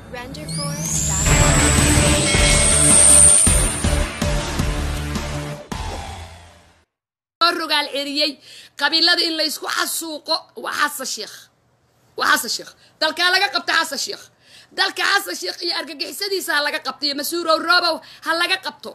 rogaal ceriyey qabiilada in laysku xasuuqo waa xasan sheekh waa xasan sheekh dalkaa laga qabta xasan sheekh dalka xasan sheekh iyo argagixisadiisa ha laga qabto iyo mas-uulow roobow ha laga qabto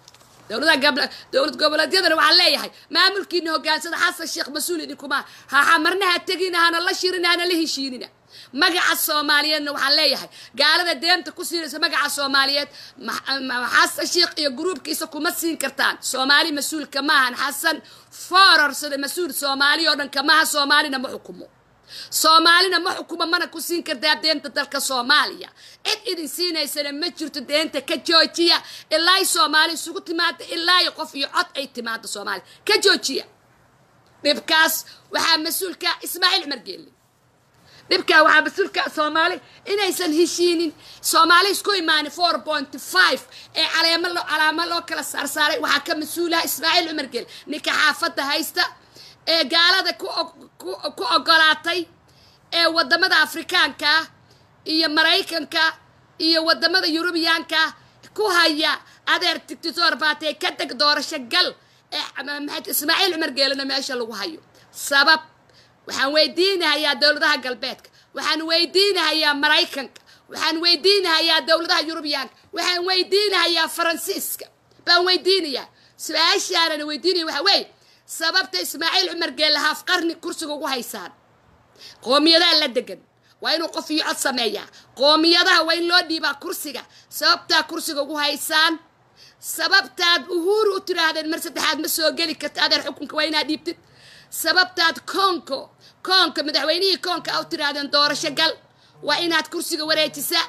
dowlad goboleedyadana waxaan leeyahay maamulkiina hogaansada xasan sheekh mas-uul idinkuma ha marna ha tegina hana la shirina hana la heshiinina magaca soomaaliyeedna waxaan leeyahay gaalada deemta ku siinaysa magaca soomaaliyeed xasan sheekh iyo gruubkiisa kuma siin kartaan soomaali mas-uulka maahan xasan fororsada mas-uul soomaali oo dhan kamaha soomaalina ma xukumo soomaalina ma xukumo mana ku siin kartaa deenta dalka soomaaliya cid idin siinaysana ma jirto deenta ka joojiya ilaa soomaali isugu timaada ilaa qof iyo cod ay timaado soomaaliya ka joojiya dhibkaas waxaa mas-uulka ismaaciil cumar geelle dhibkaa waxaa mas-uulka soomaali inaysan heshiinin soomaali isku imaanin four point five ee caleemo lo calaamo loo kala saarsaaray waxaa ka mas-uulaha ismaaciil cumar geelle ninka xaafadda haysta ee gaalada ku ogolaatay ee wadamada afrikaanka iyo maraykanka iyo wadamada yurubiyaanka ku haya adeer tictitor baatee ka deg doorasho gal ee ismaaciil cumar geelena meesha lagu hayo sabab waxaan weydiinahayaa dowladaha galbeedka waxaan weydiinahayaa maraykanka waxaan weydiinahayaa dowladaha yurubiyaanka waxaan weydiinahayaa faransiiska baan weydiinayaa su-aashaanana weydiinaya waxa weeye sababta ismaaciil cumar geelle haaf qarni kursiga ugu haysaan qoomiyadaha la degan waa inuu qof iyo cod sameeyaa qoomiyadaha waa in loo dhiibaa kursiga sababtaa kursiga ugu haysaan sababtaad uhuuru u tiraahdeen mar saddexaad ma soo geli karta adeer xukunka waa inaad dhiibtid sababtaad koonko koonka madaxweynihii koonka a u tiraahdeen doorasho gal waa inaad kursiga wareejisaa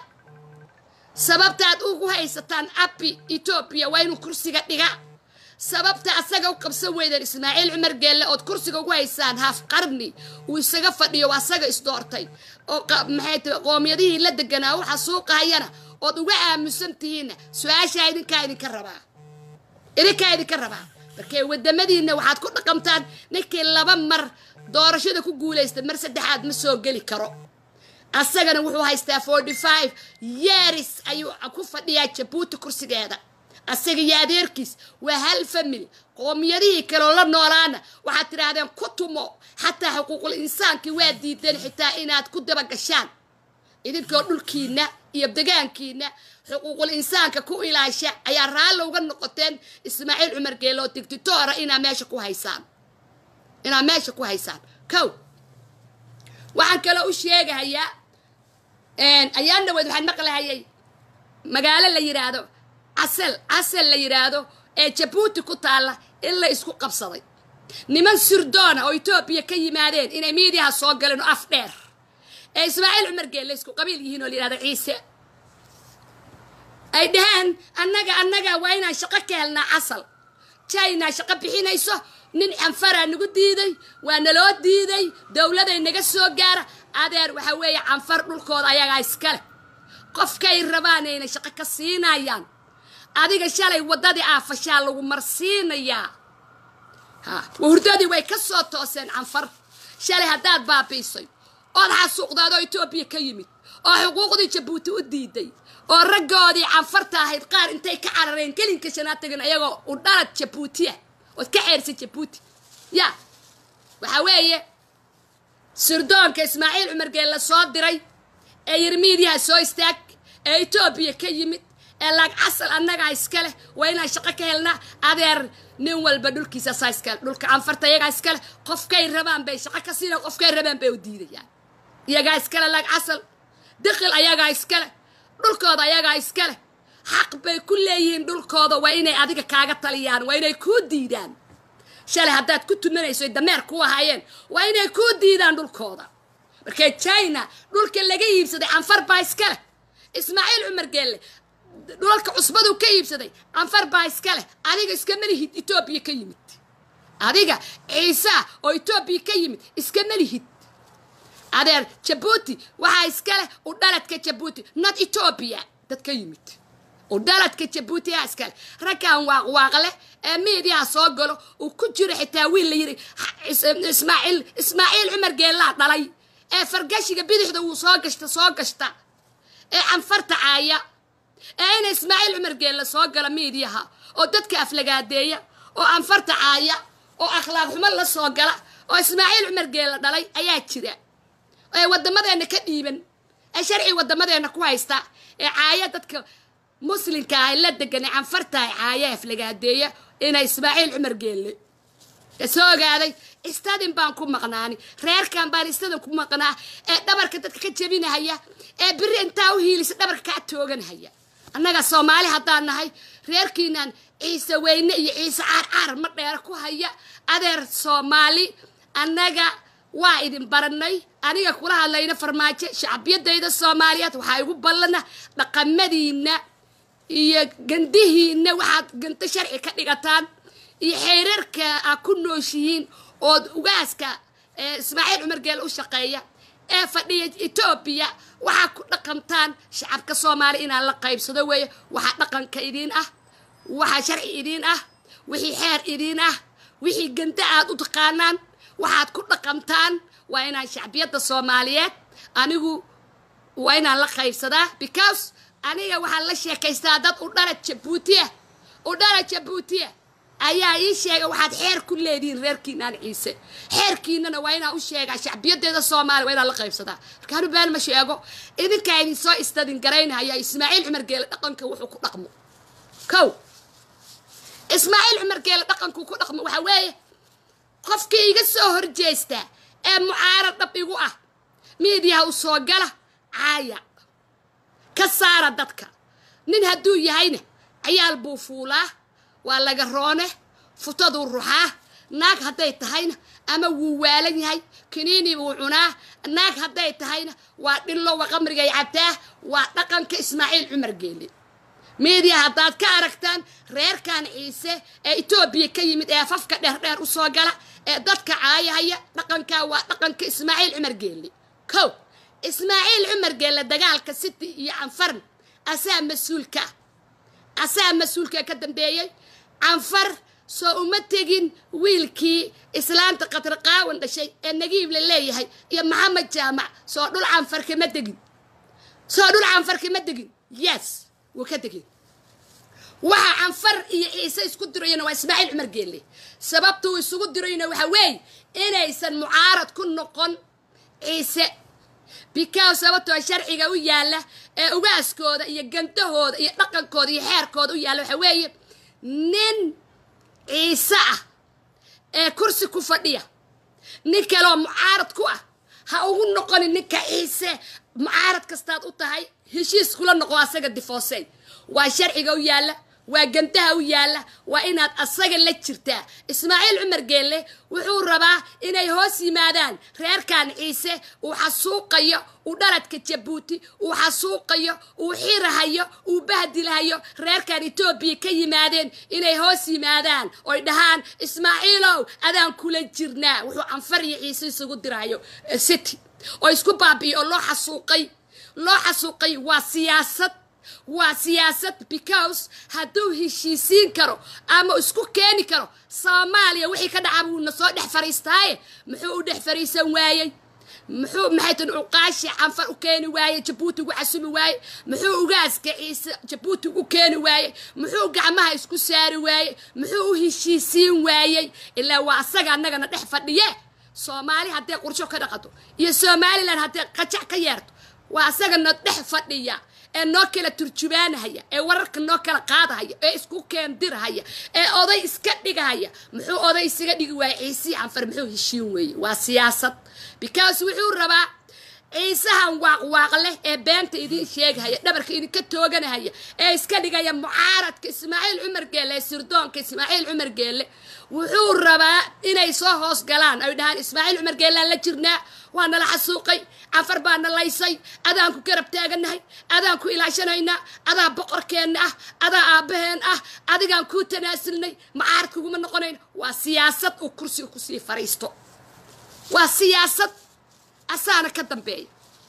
sababtaad ugu haysataan abi etoobiya waa inuu kursiga dhiga sababta asaga u qabsan weydeen ismaaciil cumar geelle ood kursiga ugu haysaan haaf qarni uu isaga fadhiyo waa asaga isdoortay oo maxay tahay qoomiyadihii la deganaa u xasuuqahayana ood uga aamusan tihiinna su-aashaa idinkaa idinka rabaa idinkaa idinka rabaa markee wadamadiinna waxaad ku dhaqamtaan ninkii laba mar doorashada ku guulaysta mar saddexaad ma soo geli karo asagana wuxuu haystaa forty five years ayuu ku fadhiyaa jabuuti kursigeeda asaga iyo adeerkiis waa hal family qoomiyadihii kaloo la noolaana waxaad tidhaahdeen ku tumo xataa xuquuqul insaankii waa diideen xitaa inaad ku dabagashaan idinkoo dhulkiina iyo degaankiina xuquuqul insaanka ku ilaasha ayaa raalli uga noqoteen ismaaciil cumar geelo oo digtitoora inaa meesha ku haysaan inaad meesha ku haysaan kow waxaan kaloo u sheegahayaa ayaan dhaweed waxaan maqlahayay magaalo la yidhaahdo casal casal la yidhaahdo ee jabuuti ku taalla in la isku qabsaday niman sirdoona oo etoobiya ka yimaadeen inay miidiyaha soo galeen oo af dheer ee ismaaciil cumar geelle isku qabiil yihiin oo la yidhahdo ciise ay dhaheen annaga annaga waa inaan shaqo ka helnaa casal china shaqo bixinayso nin canfaraa nagu diiday waa naloo diiday dowladay naga soo gaara adeer waxa weeye canfar dhulkooda ayagaa iskale qofkay rabaanayna shaqo ka siinayaan adiga shalay waddadii aafashaa lagu marsiinayaa ha wahurdadii way ka soo tooseen canfar shalay haddaad baabiisay ood xasuuqdaadoo etoobiya ka yimid oo xuquuqdii jabuuti u diiday oo raggoodii canfarta ahayd qaar intay ka carareen gelinka shanaad tagin ayagoo u dhalad jabuutiya ood ka ceersay jabuuti ya waxaa weeye sirdoonka ismaaciil cumar geelle soo diray ee yiri miidiyaha soo istaag ee etoobiya ka yimid ee laag casal annagaa iska leh waa inaan shaqo ka helnaa adeer nin walba dhulkiisa saa iskale dhulka canfarta iyagaa iskale qofkay rabaan bay shaqo ka siina qofkay rabaan bay u diidayaan iyagaa iskale laag casal diqil ayagaa iskale dhulkooda ayagaa iskale xaq bay ku leeyihiin dhulkooda waa inay adiga kaaga taliyaan waa inay kuu diidaan shalay haddaad ku tumanayso ay dameer ku ahaayeen waa inay kuu diidaan dhulkooda markee china dhulka laga iibsaday canfar baa iska leh ismaaciil cumar geelle dhulalka cusbaduu ka iibsaday canfar baa iska leh adiga iskama lihid etoobiya ka yimid adiga ciisaa oo etoobiya ka yimid iskama lihid adeer jabuuti waxaa iska leh u dhaladka jabuuti not etoobiya dad ka yimid u dhaladka jabuuti yaa iskale raggan waaqwaaqleh ee miidiyaha soo galo uu ku jiro xitaa wiil la yidhi ismaaciil ismaaciil cumar geellaa dhalay ee fargashiga bidixda wuu soo gashta soo gashta ee canfarta caaya ee ina ismaaciil cumar geelle soo gala miidiyaha oo dadka aflagaadeeya oo anfarta caaya oo akhlaaq xumo la soo gala oo ismaaciil cumar geelle dhalay ayaa jira ee wadamadeena ka dhiiban ee sharci wadamadeena ku haysta ee caaya dadka muslimka ah la degan ee canfarta caaya aflagaadeeya ina ismaaciil cumar geelle soo ogaaday istadin baan ku maqnaani reerkan baan istadin ku maqnaa ee dhabarka dadka ka jebinahaya ee biri intaa u hiilisa dhabarka kaa tooganhaya annaga soomaali haddaan nahay reerkiinan ciise weyne iyo ciise caarcaar ma dheer ku haya adeer soomaali annaga waa idin baranay aniga kula hadlayna farmaajo shacbiyadayda soomaaliyeed waxaa igu ballana dhaqamadiina iyo gandihiina waxaad ganto sharci ka dhigataan iyo xeerarka a ku nooshihiin ood ugaaska ismaaciil cumar geel u shaqeeya ee fadhiya etoobiya waxaa ku dhaqantaan shacabka soomaali inaan la qaybsado weeye waxaa dhaqanka idiin ah waxaa sharci idiin ah wixii xeer idiin ah wixii ganda aad u taqaanaan waxaad ku dhaqantaan waa inaan shacbiyadda soomaaliyeed anigu waa inaan la qaybsadaa because aniga waxaan la sheekaystaa dad u dhala jabuutiya u dhala jabuutiya ayaa ii sheegay waxaad xeer ku leedihiin reerkiinaan ciise xeerkiinana waa inaan u sheegaa shacbiyadeeda soomaaliya waa inaan la qaybsadaa markaanu been ma sheego idinkaa idin soo istadin garaynaya ismaaciil cumar geele dhaqanka wuxuu ku dhaqmo kow ismaaciil cumar geele dhaqankuu ku dhaqmo waxaa weeye qofkii iga soo horjeesta ee mucaarad dhab igu ah miidiyaha u soo gala caaya ka saara dadka nin hadduu yahayna cayaal buu fuulaa waa laga roone futaduu ruxaa naag hadday tahayna ama wuu waalan yahay kiniini buu cunaa naag hadday tahayna waa dhillo wa qamrigay cabtaa waa dhaqanka ismaaciil cumar geeli miidiya haddaad ka aragtaan reerkan ciise ee etoobiya ka yimid ee afafka dheerdheer u soo gala ee dadka caayahaya dhaqankaa waa dhaqanka ismaaciil cumar geeli kow ismaaciil cumar geelle dagaalka city iyo canfarn asaa mas-uulka asaa mas-uulka ka dambeeyey canfar soo uma tegin wiilkii islaanta qatrqaawan dhashay ee nagiib la leeyahay iyo maxamed jaamac soo dhul canfar kama degin soo dhul canfar kama degin yes wuu ka degin waxa canfar iyo ciise isku dirayana waa ismaaciil cumar geelle sababtuu isugu dirayna waxa weeye inaysan mucaarad ku noqon ciise bikaw sababtoo sharciga u yaalla ee ugaaskooda iyo gantahooda iyo dhaqankooda iyo xeerkooda u yaalla waxa weeye nin ciise ah ee kursi ku fadhiya nin kaleoo mucaarad ku ah ha ugu noqonin ninka ciise mucaarad kastaad u tahay heshiis kula noqo asaga difoosey waa sharciga u yaalla waa gantaha u yaalla waa inaad asaga la jirtaa ismaaciil cumar geelle wuxuu rabaa inay hoos yimaadaan reerkan ciise uu xasuuqayo uu dhaladka jabuuti uu xasuuqayo uu xirahayo uu bahdilahayo reerkan etoobiya ka yimaadeen inay hoos yimaadaan oy dhahaan ismaaciilow adaan kula jirnaa wuxuu canfar iyo ciise isugu dirahayo city oo isku baabi'iyo oo loo xasuuqay loo xasuuqay waa siyaasad waa siyaasad because hadduu heshiisiin karo ama isku keeni karo soomaaliya wixii ka dhaca buuna soo dhex fariistaaye muxuu u dhex fariisan waayey muxuu maxay tan cuqaashi canfar u keeni waaye jabuuti ugu casumi waaye muxuu ugaaska ciise jabuuti ugu keeni waaye muxuu gacmaha isku saari waaye muxuu u heshiisiin waayey ilaa waa asaga annagana dhex fadhiye soomaali hadday qursho ka dhaqato iyo somalilan hadday qajac ka yeerto waa asagana dhex fadhiya ee noo kala turjubaanahaya ee wararka noo kala qaadahaya ee isku keendirahaya ee oday iska dhigahaya muxuu oday isaga dhigi waaya ciisihii canfar muxuu heshiin weeye waa siyaasad because wuxuu rabaa ciisahan waaqwaaq leh ee beenta idiin sheegahaya dhabarka idinka tooganahaya ee iska dhigaya mucaaradka ismaaciil cumar geelle ee sirdoonka ismaaciil cumar geelle wuxuu rabaa inay soo hoos galaan ay dhahaan ismaaciil cumar geellaan la jirnaa waa nala xasuuqay canfar baa na laysay adaan ku garab taaganahay adaan ku ilaashanaynaa adaa boqorkeenna ah adaa aabbaheen ah adigaan kuu tanaasulnay mucaarad kuguma noqonayno waa siyaasad uu kursiga kusii fariisto waa siyaasad asaana ka dambeeya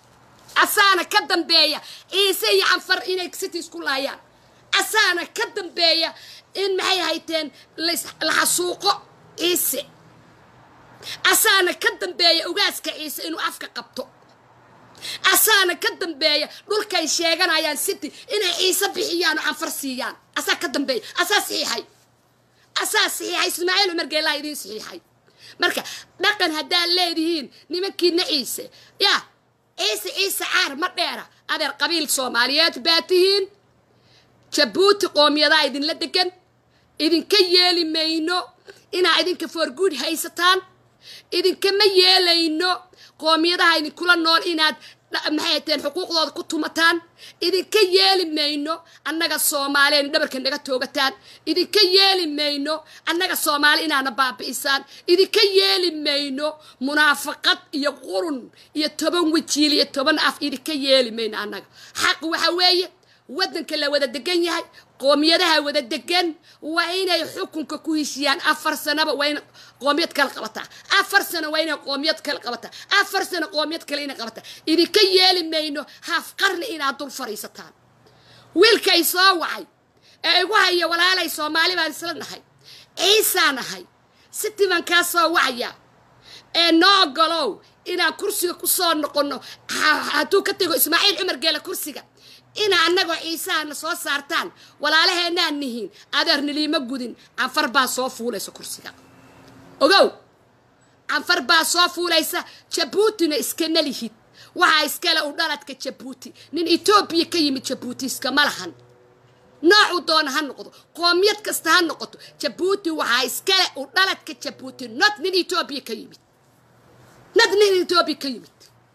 asaana ka dambeeya ciise iyo canfar inay city isku laayaan asaana ka dambeeya in maxay hayteen la xasuuqo ciise asaana ka dambeeya ugaaska ciise inuu afka qabto asaana ka dambeeya dhulkay sheeganayaan city inay ciise bixiyaan oo canfar siiyaan asaa ka dambeeya asaa saxiixay asaa saxiixay ismaaciil cumar geelaa idiin saxiixay marka dhaqan haddaad leedihiin nimankiina ciise yaa ciise ciise caar ma dheera adeer qabiil soomaaliyeed baa tihiin jabuuti qoomiyadaa idinla degan idinka yeeli mayno inaa idinka foorguud haysataan idinkama yeelayno qoomiyadaha idinkula nool inaad maxay hateen xuquuqdooda ku tumataan idinka yeeli mayno annaga soomaaliya in dhabarka naga toogataan idinka yeeli mayno annaga soomaali inaana baabi'isaan idinka yeeli mayno munaafaqad iyo qurun iyo toban wajiil iyo toban af idinka yeeli mayno annaga xaq waxa weeye waddanka la wada degan yahay qoomiyadaha wada degan waa inay xukunka ku heshiyaan afar sanaba waa in qoomiyad kala qabataa afar sano waa inay qoomiyad kala qabataa afar sano qoomiyad kale inay qabataa idinka yeeli mayno haaf qarni inaad dul fadhiisataan wiilkay soo wacay ee igu haya walaalay soomaali baan isla nahay ciisaa nahay siti baan kaa soo wacaya ee noo ogolow inaan kursiga ku soo noqonno hadduu ka tego ismaaciil cumar geela kursiga ina annagoo ciisahana soo saartaan walaalaheenaan nihiin adeer niliima gudin canfar baa soo fuulaysa kursiga ogow canfar baa soo fuulaysa jabuutina iskana lihid waxaa iskale u dhaladka jabuuti nin etoobiya ka yimid jabuuti iskama lahan noocuu doona ha noqdo qoomiyad kasta ha noqoto jabuuti waxaa iskale u dhaladka jabuuti not nin etoobiya ka yimid not nin etoobiya ka yimid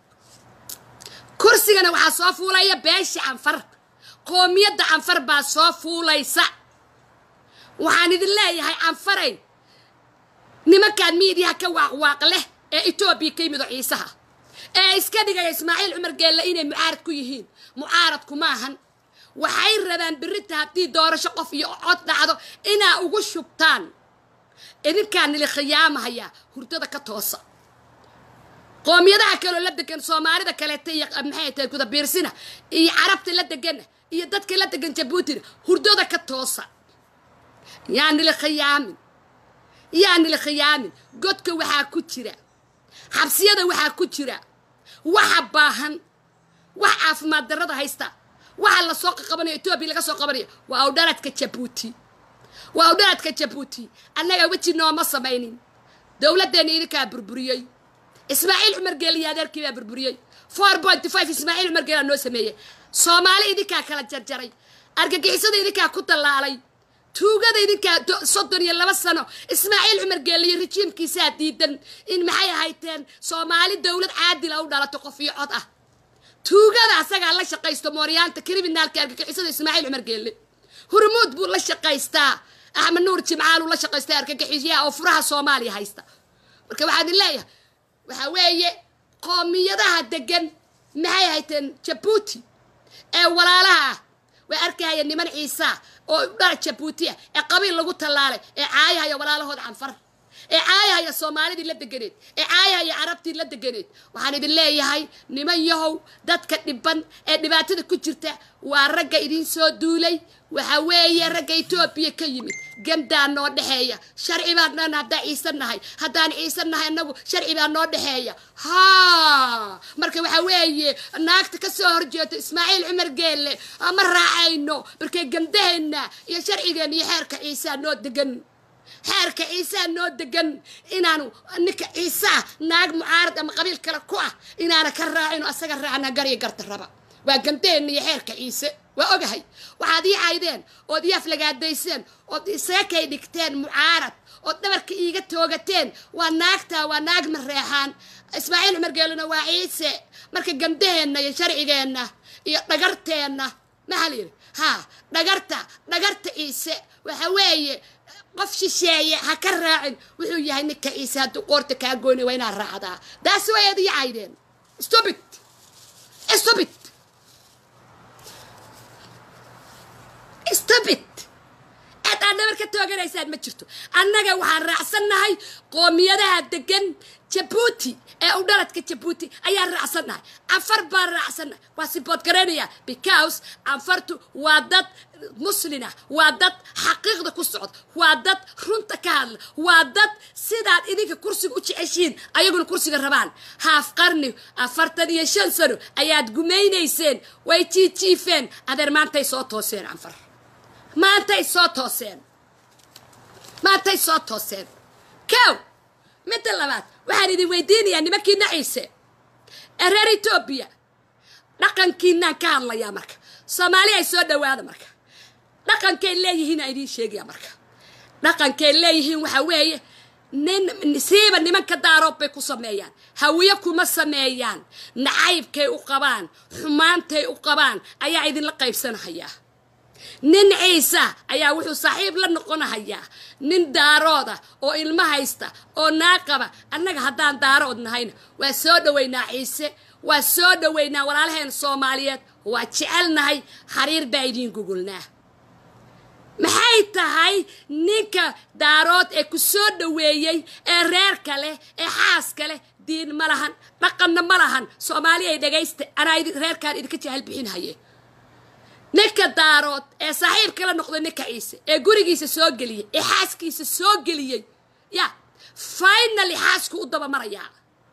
kursigana waxaa soo fuulaya beesha canfar qoomiyadda canfar baa soo fuulaysa waxaan idin leeyahay canfaray nimankaan miidiyaha ka waaqwaaq leh ee etoobiya ka yimid oo ciisaha ee iska dhigaya ismaaciil cumar geelle inay mucaarad ku yihiin mucaaradku maahan waxay rabaan berita haddii doorasho qof iyo cod dhacdo inaa ugu shubtaan idinkaa nili khiyaamahaya hurdada ka toosa qoomiyadaha kaloo la degan soomaalida kaleeta iyo maxay tahay gudabiirsina iyo carabta la degana iyo dadka la degan jabuutina hurdada ka toosa yaa nili khiyaamin yaa nili khiyaamin godka waxaa ku jira xabsiyada waxaa ku jira waxa baahan wax caafimaad darrada haysta waxa lasoo qaqabanayo etoobiya laga soo qabanayo waa awdhaladka jabuuti waa awdhaladka jabuuti annaga weji nooma samaynin dowladdeena idinkaa burburiyey ismaaciil cumar geeliyo adeerkii baa burburiyey four pointy five ismaaciil cumar geelaa noo sameeyey soomaali idinkaa kala jarjaray argagixisada idinkaa ku dallaalay tuugada idinkaa soddon iyo laba sano ismaaciil cumar geeliyo rejiimkiisaa diidan in maxay ahayteen soomaali dowlad caadila u dhalato qof iyo cod ah tuugada asagaa la shaqaysto mooryaanta kriminaalka argagixisada ismaaciil cumar geelle hurmuud buu la shaqaystaa axmed nuur jimcaaluu la shaqaystaa argagixisyaha oo furaha soomaaliya haysta marka waxaa idin leeyahay waxaa weeye qoomiyadaha degan maxay hayteen jabuuti ee walaalaha ah way arkahaya niman ciisa oo dhar jabuuti ah ee qabiil lagu tallaalay ee caayahaya walaalahood canfar ee caayahaya soomaalidii la deganeed ee caayahaya carabtii la deganeed waxaan idin leeyahay niman yahow dadka dhiban ee dhibaatada ku jirta waa ragga idiin soo duulay waxa weeye ragga etoobiya ka yimid gamdaa noo dhexeeya sharci baan dhan haddaan ciise nahay haddaan ciise nahay annagu sharci baa noo dhexeeya haa marka waxa weeye naagta ka soo horjeeto ismaaciil cumar geelle ma raacayno markay gamdaheenna iyo sharcigeenna iyo xeerka ciisaa noo degan xeerka ciisaa noo degan inaanu ninka ciisaa naag mucaarad ama qabiil kale ku ah inaana ka raacino asaga raacna garya garta raba waa gamdaheenna iyo xeerka ciise waa ogahay waxaad ii caydeen ood ii aflagaadayseen ood isaakay dhigteen mucaarad ood dhabarka iiga toogateen waa naagtaa waa naag mareexaan ismaaciil cumar geelina waa ciise marka gamdaheenna iyo sharcigeenna iyo dhagarteenna maxaa layidhi haa dhagarta dhagarta ciise waxa weeye qof shisheeye ha ka raacin wuxuu yahay ninka ciise hadduu qoorta kaa goyna waa inaad raacdaa daasi way ad ii caydeen stupid stupid stupid aad aan dhabar ka toogan taageeraysaan ma jirto annaga waxaan raacsannahay qoomiyadaha degan jabuuti ee u dhaladka jabuuti ayaan raacsannahay canfar baan raacsannahay waa sibood garaynaya because canfartu waa dad muslina waa dad xaqiiqda ku socda waa dad runta ka hadla waa dad sidaad idinka kursiga u jeceshiin ayaguna kursiga rabaan haaf qarni afartan iyo shan sano ayaad gumaynayseen way jiijiifeen adeer maantay soo tooseen canfar maantay soo tooseen maantay soo tooseen kow midda labaad waxaan idin weydiinayaa nimankiina ciise ee reer etoobiya dhaqankiinaan ka hadlayaa marka soomaali ay soo dhowaada marka dhaqankay leeyihiin aan idiin sheegaya marka dhaqankay leeyihiin waxaa weeye nin siiba nimanka daaroob bay ku sameeyaan hawiye kuma sameeyaan nacaybkay u qabaan xumaantay u qabaan ayaa idinla qaybsanahayaa nin ciisa ayaa wuxuu saaxiib la noqonahayaa nin daarooda oo ilmo haysta oo naaqaba annaga haddaan daarood nahayna waa soo dhoweynaa ciise waa soo dhoweynaa walaalaheen soomaaliyeed waa jecelnahay xariir baa idiin gugulnaa maxay tahay ninka daarood ee ku soo dhoweeyey ee reerka leh ee xaaska leh diin ma lahan dhaqanna ma lahan soomaali ay dhagaysta anaa reerkaan idinka jahal bixinhaye ninka daarood ee saaxiibka la noqday ninka ciise ee gurigiisa soo geliyey ee xaaskiisa soo geliyey ya finaly xaasku u dabamarayaa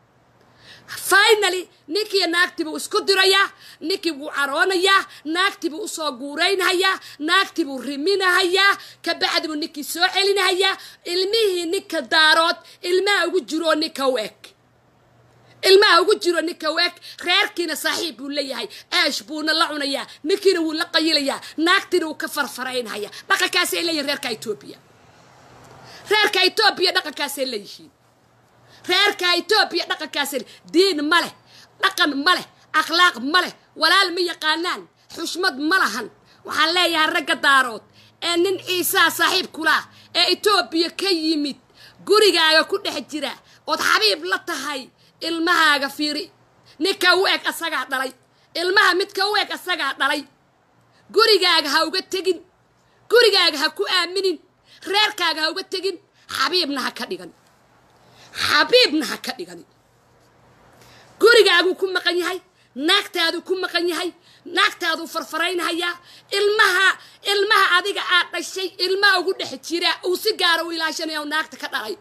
finaly ninkii naagtii buu isku dirayaa ninkii buu caroonayaa naagtii buu usoo guuraynhayaa naagtii buu riminahayaa kabacdi buu ninkii soo celinahayaa ilmihii ninka daarood ilmaha ugu jiroo ninka u eg ilmaha ugu jiro ninka u eg reerkiina saaxiib buu leeyahay aash buuna la cunayaa ninkiina wuu la qayilayaa naagtiina wuu ka farfaraynhayaa dhaqankaasay leeyihin reerka etoobiya reerka etoobiya dhaqankaasay leeyihiin reerka etoobiya dhaqankaasay diin ma leh dhaqan ma leh akhlaaq ma leh walaal ma yaqaanaan xushmad ma lahan waxaan leeyahay ragga daarood ee nin ciisaa saaxiib kulaa ee etoobiya ka yimid gurigaaga ku dhex jira ood xabiib la tahay ilmahaaga fiiri ninka u eg asagaa dhalay ilmaha midka u eg asagaa dhalay gurigaaga ha uga tegin gurigaaga ha ku aaminin reerkaaga ha uga tegin xabiibna ha ka dhigan xabiibna ha ka dhigani gurigaaguu ku maqan yahay naagtaaduu ku maqan yahay naagtaaduu farfaraynhayaa ilmaha ilmaha adiga aad dhashay ilmaha ugu dhex jira uu si gaara u ilaashanaya u naagta ka dhalay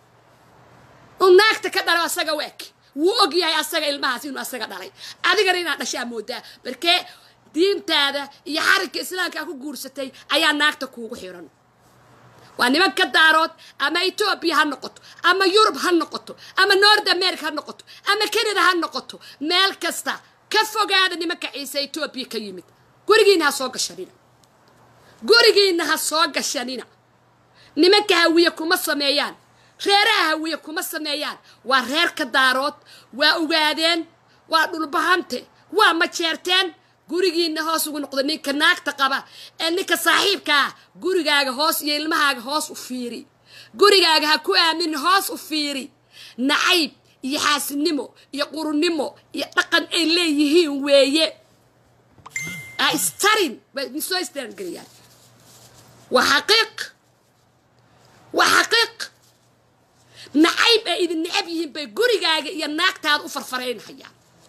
uu naagta ka dhalay asaga u eg wuu og yahay asaga ilmahaas inuu asaga dhalay adigana inaad dhashaa moodaa markee diintaada iyo xarigka islaamkaa ku guursatay ayaa naagta kuugu xiran waa niman ka daarood ama etoobiya ha noqoto ama yurub ha noqoto ama nord america ha noqoto ama canada ha noqoto meel kasta ka fogaada nimanka ciise etoobiya ka yimid gurigiina ha soo gashanina gurigiina ha soo gashanina nimanka hawiye kuma sameeyaan reeraha hawiye kuma sameeyaan waa reerka daarood waa ogaadeen waa dhulbahante waa majeerteen gurigiina hoos ugu noqdo ninka naagta qaba ee ninka saaxiibkaa gurigaaga hoos iyo ilmahaaga hoos u fiiri gurigaaga ha ku aaminin hoos u fiiri nacayb iyo xaasinimo iyo qurunimo iyo dhaqan ay leeyihiin weeye ha istarin way soo istarangeliyaan waa xaqiiq waa xaqiiq nacayb ay idin necab yihiin bay gurigaaga iyo naagtaada u farfaraynhayaan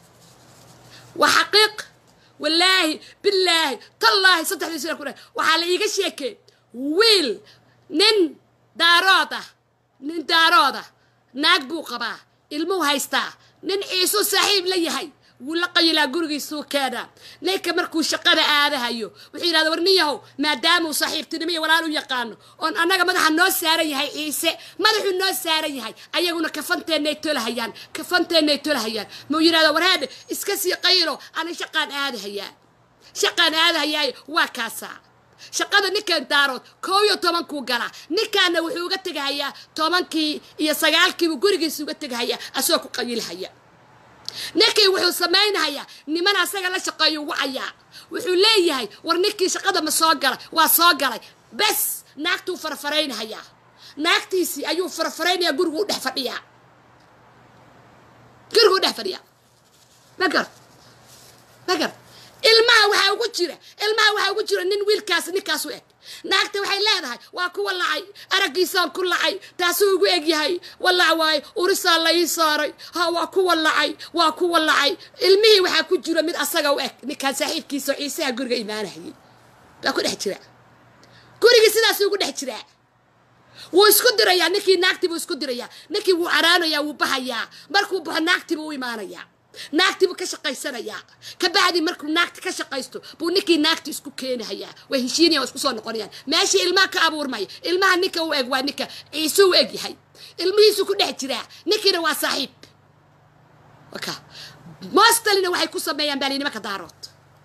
waa xaqiiq wallaahi bilaahi tallaahi saddexdii sina ku dhah waxaa la iiga sheekey wiil nin daarood ah nin daarood ah naag buu qabaa ilmuu haystaa nin ciisuu saaxiib la yahay wuu la qayilaa gurigiisuu keenaa ninka markuu shaqada aadahayo wuxuu yidhahda war nin yahow maadaamuu saaxiibtinimo iyo walaal u yaqaano oon annaga madaxa noo saaran yahay ciise madaxuu noo saaran yahay ayaguna kafanteennay tolahayaan kafanteennay tolahayaan muu yidhahda warhaadhe iska sii qayilo ana shaqaan aadahayaa shaqaan aadahayaaye waa kaasaa shaqada ninkan daarood koob iyo tobankuu galaa ninkaana wuxuu uga tegahayaa tobankii iyo sagaalkiibuu gurigiisa uga tegahayaa asagoo ku qayilhaya ninkii wuxuu samaynahayaa niman asaga la shaqeeyu wacayaa wuxuu leeyahay war ninkii shaqada ma soo galay waa soo galay bes naagtuu farfaraynahayaa naagtiisii ayuu farfaraynayaa gurigu u dhex fadhiyaa gurigu u dhex fadhiyaa magar magar ilmaha waxaa ugu jira ilmaha waxaa ugu jira nin wiilkaas ninkaas u eg naagta waxay leedahay waa kuwa lacay araggiisaan ku lacay taasuu ugu eg yahay walac waaye urisaa la ii saaray ha waa kuwa lacay waa kuwa lacay ilmihii waxaa ku jira mid asaga u eg ninkaan saaxiibkiisa oo ciisaha guriga imaanahayay baa ku dhex jira gurigii sidaasuu ugu dhex jiraa wuu isku dirayaa ninkii naagtii buu isku dirayaa ninkii wuu caraanayaa wuu bahayaa markuu baxo naagtii buu u imaanayaa naagtii buu ka shaqaysanayaa ka bacdi markuu naagti ka shaqaysto buu ninkii naagti isku keenahayaa way heshiinayaan waa isku soo noqonayaan meeshii ilmaha ka abuurmaya ilmaha ninka u eg waa ninka ciise u eg yahay ilmihiisu ku dhex jiraa ninkiina waa saaxiib waka mostalina waxay ku sameeyaan baali nimanka daarood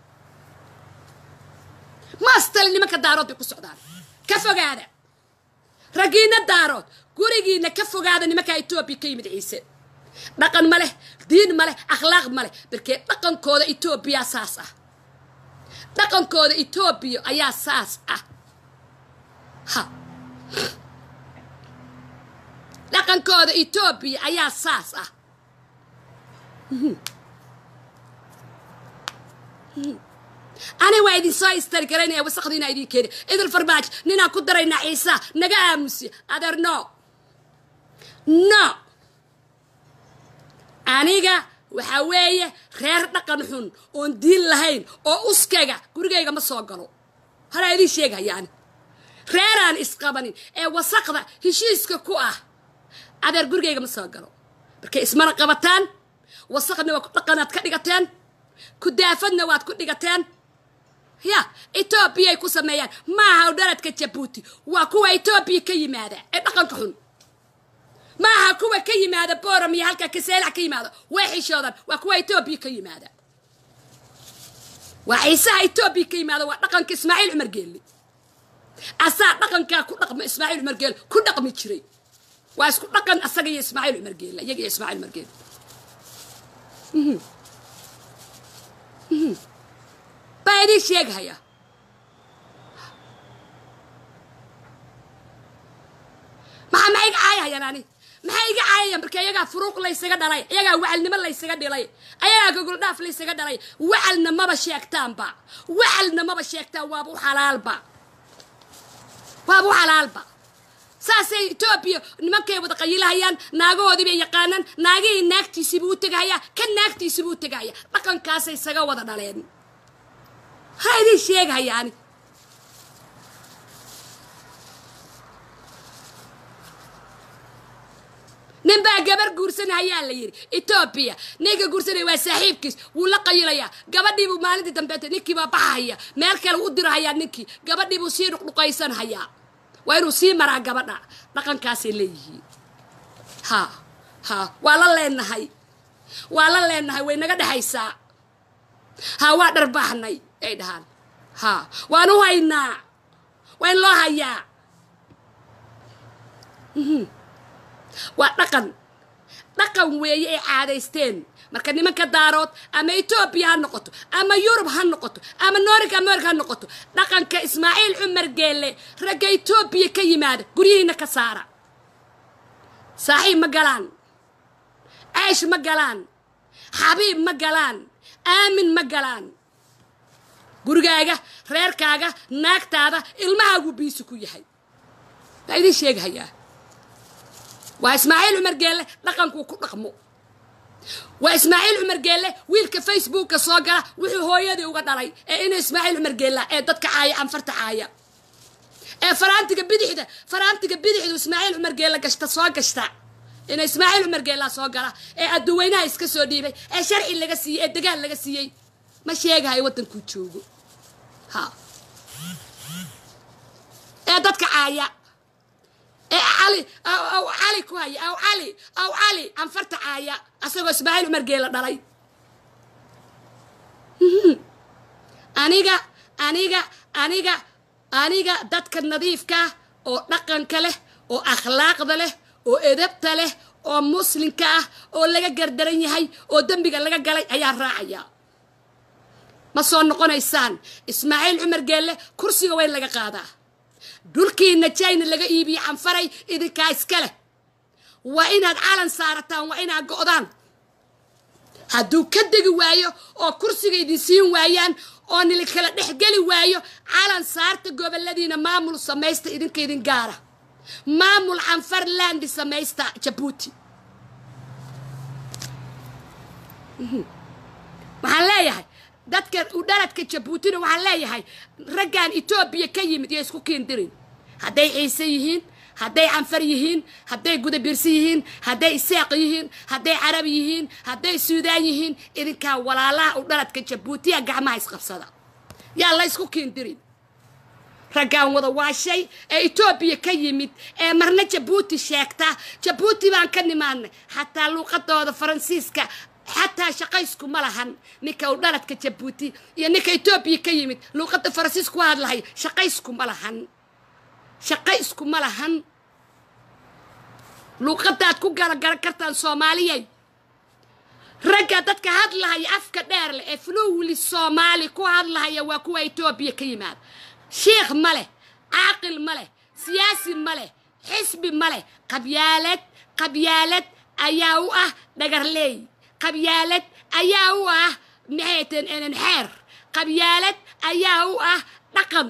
mostali nimanka daarood bay ku socdaan ka fogaada raggiina daarood gurigiina ka fogaada nimanka etoobiya ka yimid ciise dhaqan ma leh diin ma leh akhlaaq ma leh barkee dhaqankooda etoobiya saas ah dhaqankooda etoobiya ayaa saas ah ha dhaqankooda etoobiya ayaa saas ah ani waa idin soo istari garaynaya wasaqdiina idin keeni idil farmaajo ninaan ku daraynaa ciisa naga aamusi adeer no no aniga waxaa weeye reer dhaqan xun oon diin lahayn oo uskaga gurigayga ma soo galo halaa idiin sheegayaani reeraan isqabanin ee wasaqda heshiiska ku ah adeer gurigayga ma soo galo markay ismana qabataan wasaqna waa dhaqanaad ka dhigateen kudaafadna waad ku dhigateen ya etoobiyay ku sameeyaan maaha dhaladka jabuuti waa kuwa etoobiya ka yimaada ee dhaqanka xun maaha kuwa ka yimaada boram iyo halka kaseelac ka yimaada way xishoodan waa kuwa etoobiya ka yimaada waa ciisaha etoobiya ka yimaada waa dhaqanka ismaaciil cumar geelle asaa dhaqankaa ku dhaqma ismaaciil cumar geelle ku dhaqmi jiray waa isku dhaqan asaga iyo ismaaciil cumar geelle iyaga iyo ismaaciil cumar geelle baa idiin sheegahaya maxaa maxay iga caayahayaan ani maxay iga caayayaan marka iyagaa furuuq laysaga dhalay iyagaa wacalnimo laysaga dhilay ayagaa gogoldhaaf laysaga dhalay wacalna maba sheegtaanba wacalna maba sheegtaan waaba u xalaalba waaba u xalaalba saasay etoobiya nimankay wada qayilahayaan naagahoodii bay yaqaanaan naagihii naagtiisiibuu u tegahayaa kan naagtiisiibuu u tegahaya dhaqankaasay isaga wada dhaleen ha idiin sheegahayaani nin baa gabar guursanahayaa la yidhi etoobiya ninka guursanaya waa saaxiibkiis wuu la qayilayaa gabadhiibuu maalintii dambeeta ninkiibaa baxahaya meel kale u dirahayaa ninkii gabadhiibuu sii dhuqdhuqaysanhayaa waa inuu sii maraa gabadha dhaqankaasay leeyihiin ha ha waa la leenahay waa la leenahay way naga dhexaysaa ha waa dharbaahnay ay dhahaan ha waan u haynaa waa in loo hayaa waa dhaqan dhaqan weeye ay caadaysteen marka nimanka daarood ama etoobiya ha noqoto ama yurub ha noqoto ama norika america ha noqoto dhaqanka ismaaciil cumar geelle ragga etoobiya ka yimaada guryihiina ka saara saaxiib ma galaan ceesh ma galaan xabiib ma galaan aamin ma galaan gurigaaga reerkaaga naagtaada ilmahaaguu biisi ku yahay waa idiin sheegahayaa waa ismaaciil cumar geelle dhaqankuu ku dhaqmo waa ismaaciil cumar geelle wiilka facebooka soo gala wuxuu hooyadii uga dhalay ee inuu ismaaciil cumar geella ee dadka caaya anfarta caaya ee faraantiga bidixda faraantiga bidixdu ismaaciil cumar geella gashta soo gashta ina ismaaciil cumar geellaa soo gala ee adduweynaha iska soo dhiibay ee sharci laga siiyey ee dagaal laga siiyey ma sheegahayo waddankuu joogo ha ee dadka caaya ee cali aw cali ku haya aw cali aw cali anfarta caaya asagoo ismaaciil cumar geela dhalay aniga aniga aniga aniga dadka nadiifka oo dhaqanka leh oo akhlaaqda leh oo edabta leh oo muslimka ah oo laga gardaran yahay oo dembiga laga galay ayaa raacaya ma soo noqonaysaan ismaaciil cumar geelle kursiga weyn laga qaadaa dhulkiina jayna laga iibiye canfaray idinkaa iska leh waa inaad calan saarataan waa inaad go'daan hadduu ka degi waayo oo kursiga idin siin waayaan oo nili kala dhexgeli waayo calan saarta goboladiina maamul samaysta idinka idin gaara maamul canfarlandi samaysta jabuuti waxaan leeyahay dadka udhaladka jabuutina waxaan leeyahay raggan etoobiya ka yimid iyo isku kiindirin hadday ciise yihiin hadday canfar yihiin hadday gudabiirsi yihiin hadday isaaq yihiin hadday carab yihiin hadday suudaan yihiin idinkaa walaalaha udhaladka jabuutiya gacmaha isqabsada yaa la ysku kiindirin raggaan wada waashay ee etoobiya ka yimid ee marna jabuuti sheegta jabuuti baan ka nimaadnay xataa luuqadooda faransiiska xataa shaqaysku ma lahan ninka u dhaladka jabuuti iyo ninka etoobiya ka yimid luuqadda faransiisku waa hadlahay shaqaysku ma lahan shaqaysku ma lahan luuqadaad ku galagaran kartaan soomaaliyay ragga dadka hadlahaya afka dheer leh ee fluwli soomaali ku hadlahaya waa kuwa etoobiya ka yimaada shiikh ma leh caaqil ma leh siyaasi ma leh xisbi ma leh qabyaalad qabyaalad ayaa u ah dhagarleey qabyaalad ayaa u ah maxayten enen xeer qabyaalad ayaa u ah dhaqan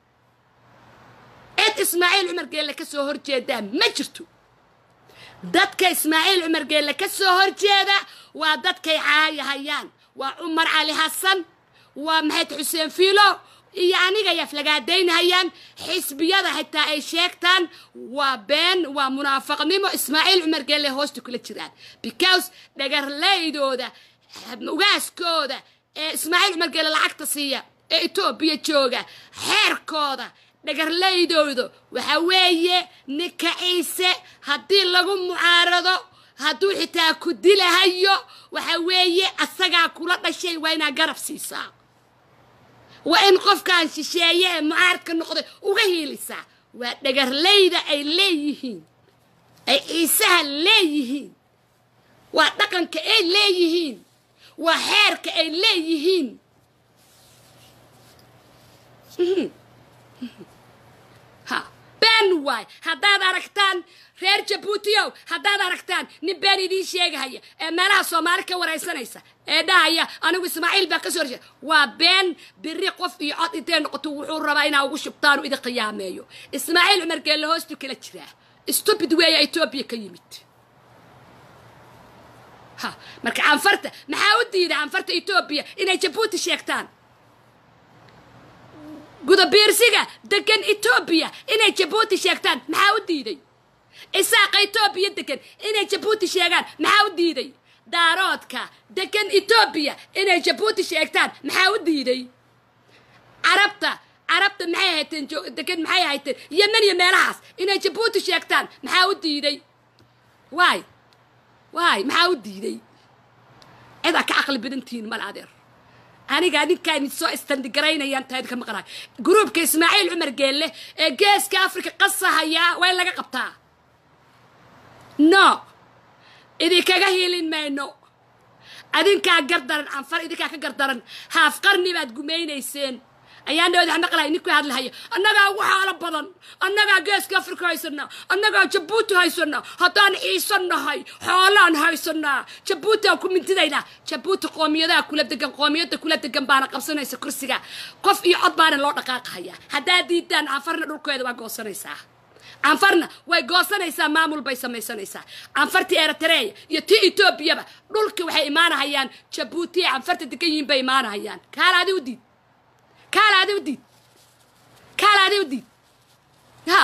cid ismaaciil cumar geelle ka soo horjeedaa ma jirto dadka ismaaciil cumar geelle ka soo horjeeda waa dadkay caayahayaan waa cumar cali xasan waa maxayd xuseen fiilo iyo aniga ay aflagaadaynhayaan xisbiyada xitaa ay sheegtaan waa been waa munaafaqnimo ismaaciil cumar geelle hoosta kula jiraan because dhagarleydooda ugaaskooda ee ismaaciil cumar geelle lacagta siiya ee etoobiya jooga xeerkooda dhagarleydooda waxaa weeye ninka ciise haddii lagu mucaarado hadduu xitaa ku dilahayo waxaa weeye asagaa kula dhashay waa inaa garab siisaa waa in qofkaan shisheeye ee mucaaradka noqday uga hiilisaa waa dhagarleyda ay leeyihiin ay ciisaha leeyihiin waa dhaqanka ay leeyihiin waa xeerka ay leeyihiin ha been waay haddaad aragtaan reer jabuutiyow haddaad aragtaan nin been idiin sheegahaya ee meelaha soomaali ka waraysanaysa ee dhahaya anigu ismaaciil baa ka soo horjeeda waa been biri qof iyo cod intay noqoto wuxuu rabaa inaa ugu shubtaan u idin qiyaameeyo ismaaciil cumar geelle hoostu kala jiraa stupid weeya etoobiya ka yimid ha marka canfarta maxaa u diida canfarta etoobiya inay jabuuti sheegtaan gudabiirsiga degan etoobiya inay jabuuti sheegtaan maxaa u diiday isaaqa etoobiya degan inay jabuuti sheegaan maxaa u diiday daaroodka degan etoobiya inay jabuuti sheegtaan maxaa u diiday carabta carabta maxay hayteen degan maxay hayteen yemen iyo meelahaas inay jabuuti sheegtaan maxaa u diiday waay waay maxaa u diiday cidaa ka caqli badantihiin mal adeer aniga adinkaa idin soo istandigaraynayaan tahay idinka maqnaay gruubka ismaaciil cumar geelle ee geeska afrika qasahayaa waa in laga qabtaa no idinkaga hiilin mayno adinkaa gardaran canfar idinkaa ka gardaran haaf qarni baad gumaynayseen ayaan dhawad wax maqlaya ninkuu hadlahaya annagaa ugu xaalo badan annagaa geeska afrika haysana annagaa jabuuti haysana haddaan ciise nahay xoolaan haysanaa jabuuti aan ku mintidaynaa jabuuti qoomiyadaha kula degan qoomiyadda kula degan baana qabsanaysa kursiga qof iyo cod baana loo dhaqaaqahaya haddaad diidaan canfarna dhulkeeda waa goosanaysaa canfarna way goosanaysaa maamul bay samaysanaysaa canfartii eritreya iyo tii etoobiyaba dhulka waxay imaanahayaan jabuuti ee canfarta degan yihiin bay imaanahayaan kaalaadi u diid kaalaadi u diid kaalaadi u diid ha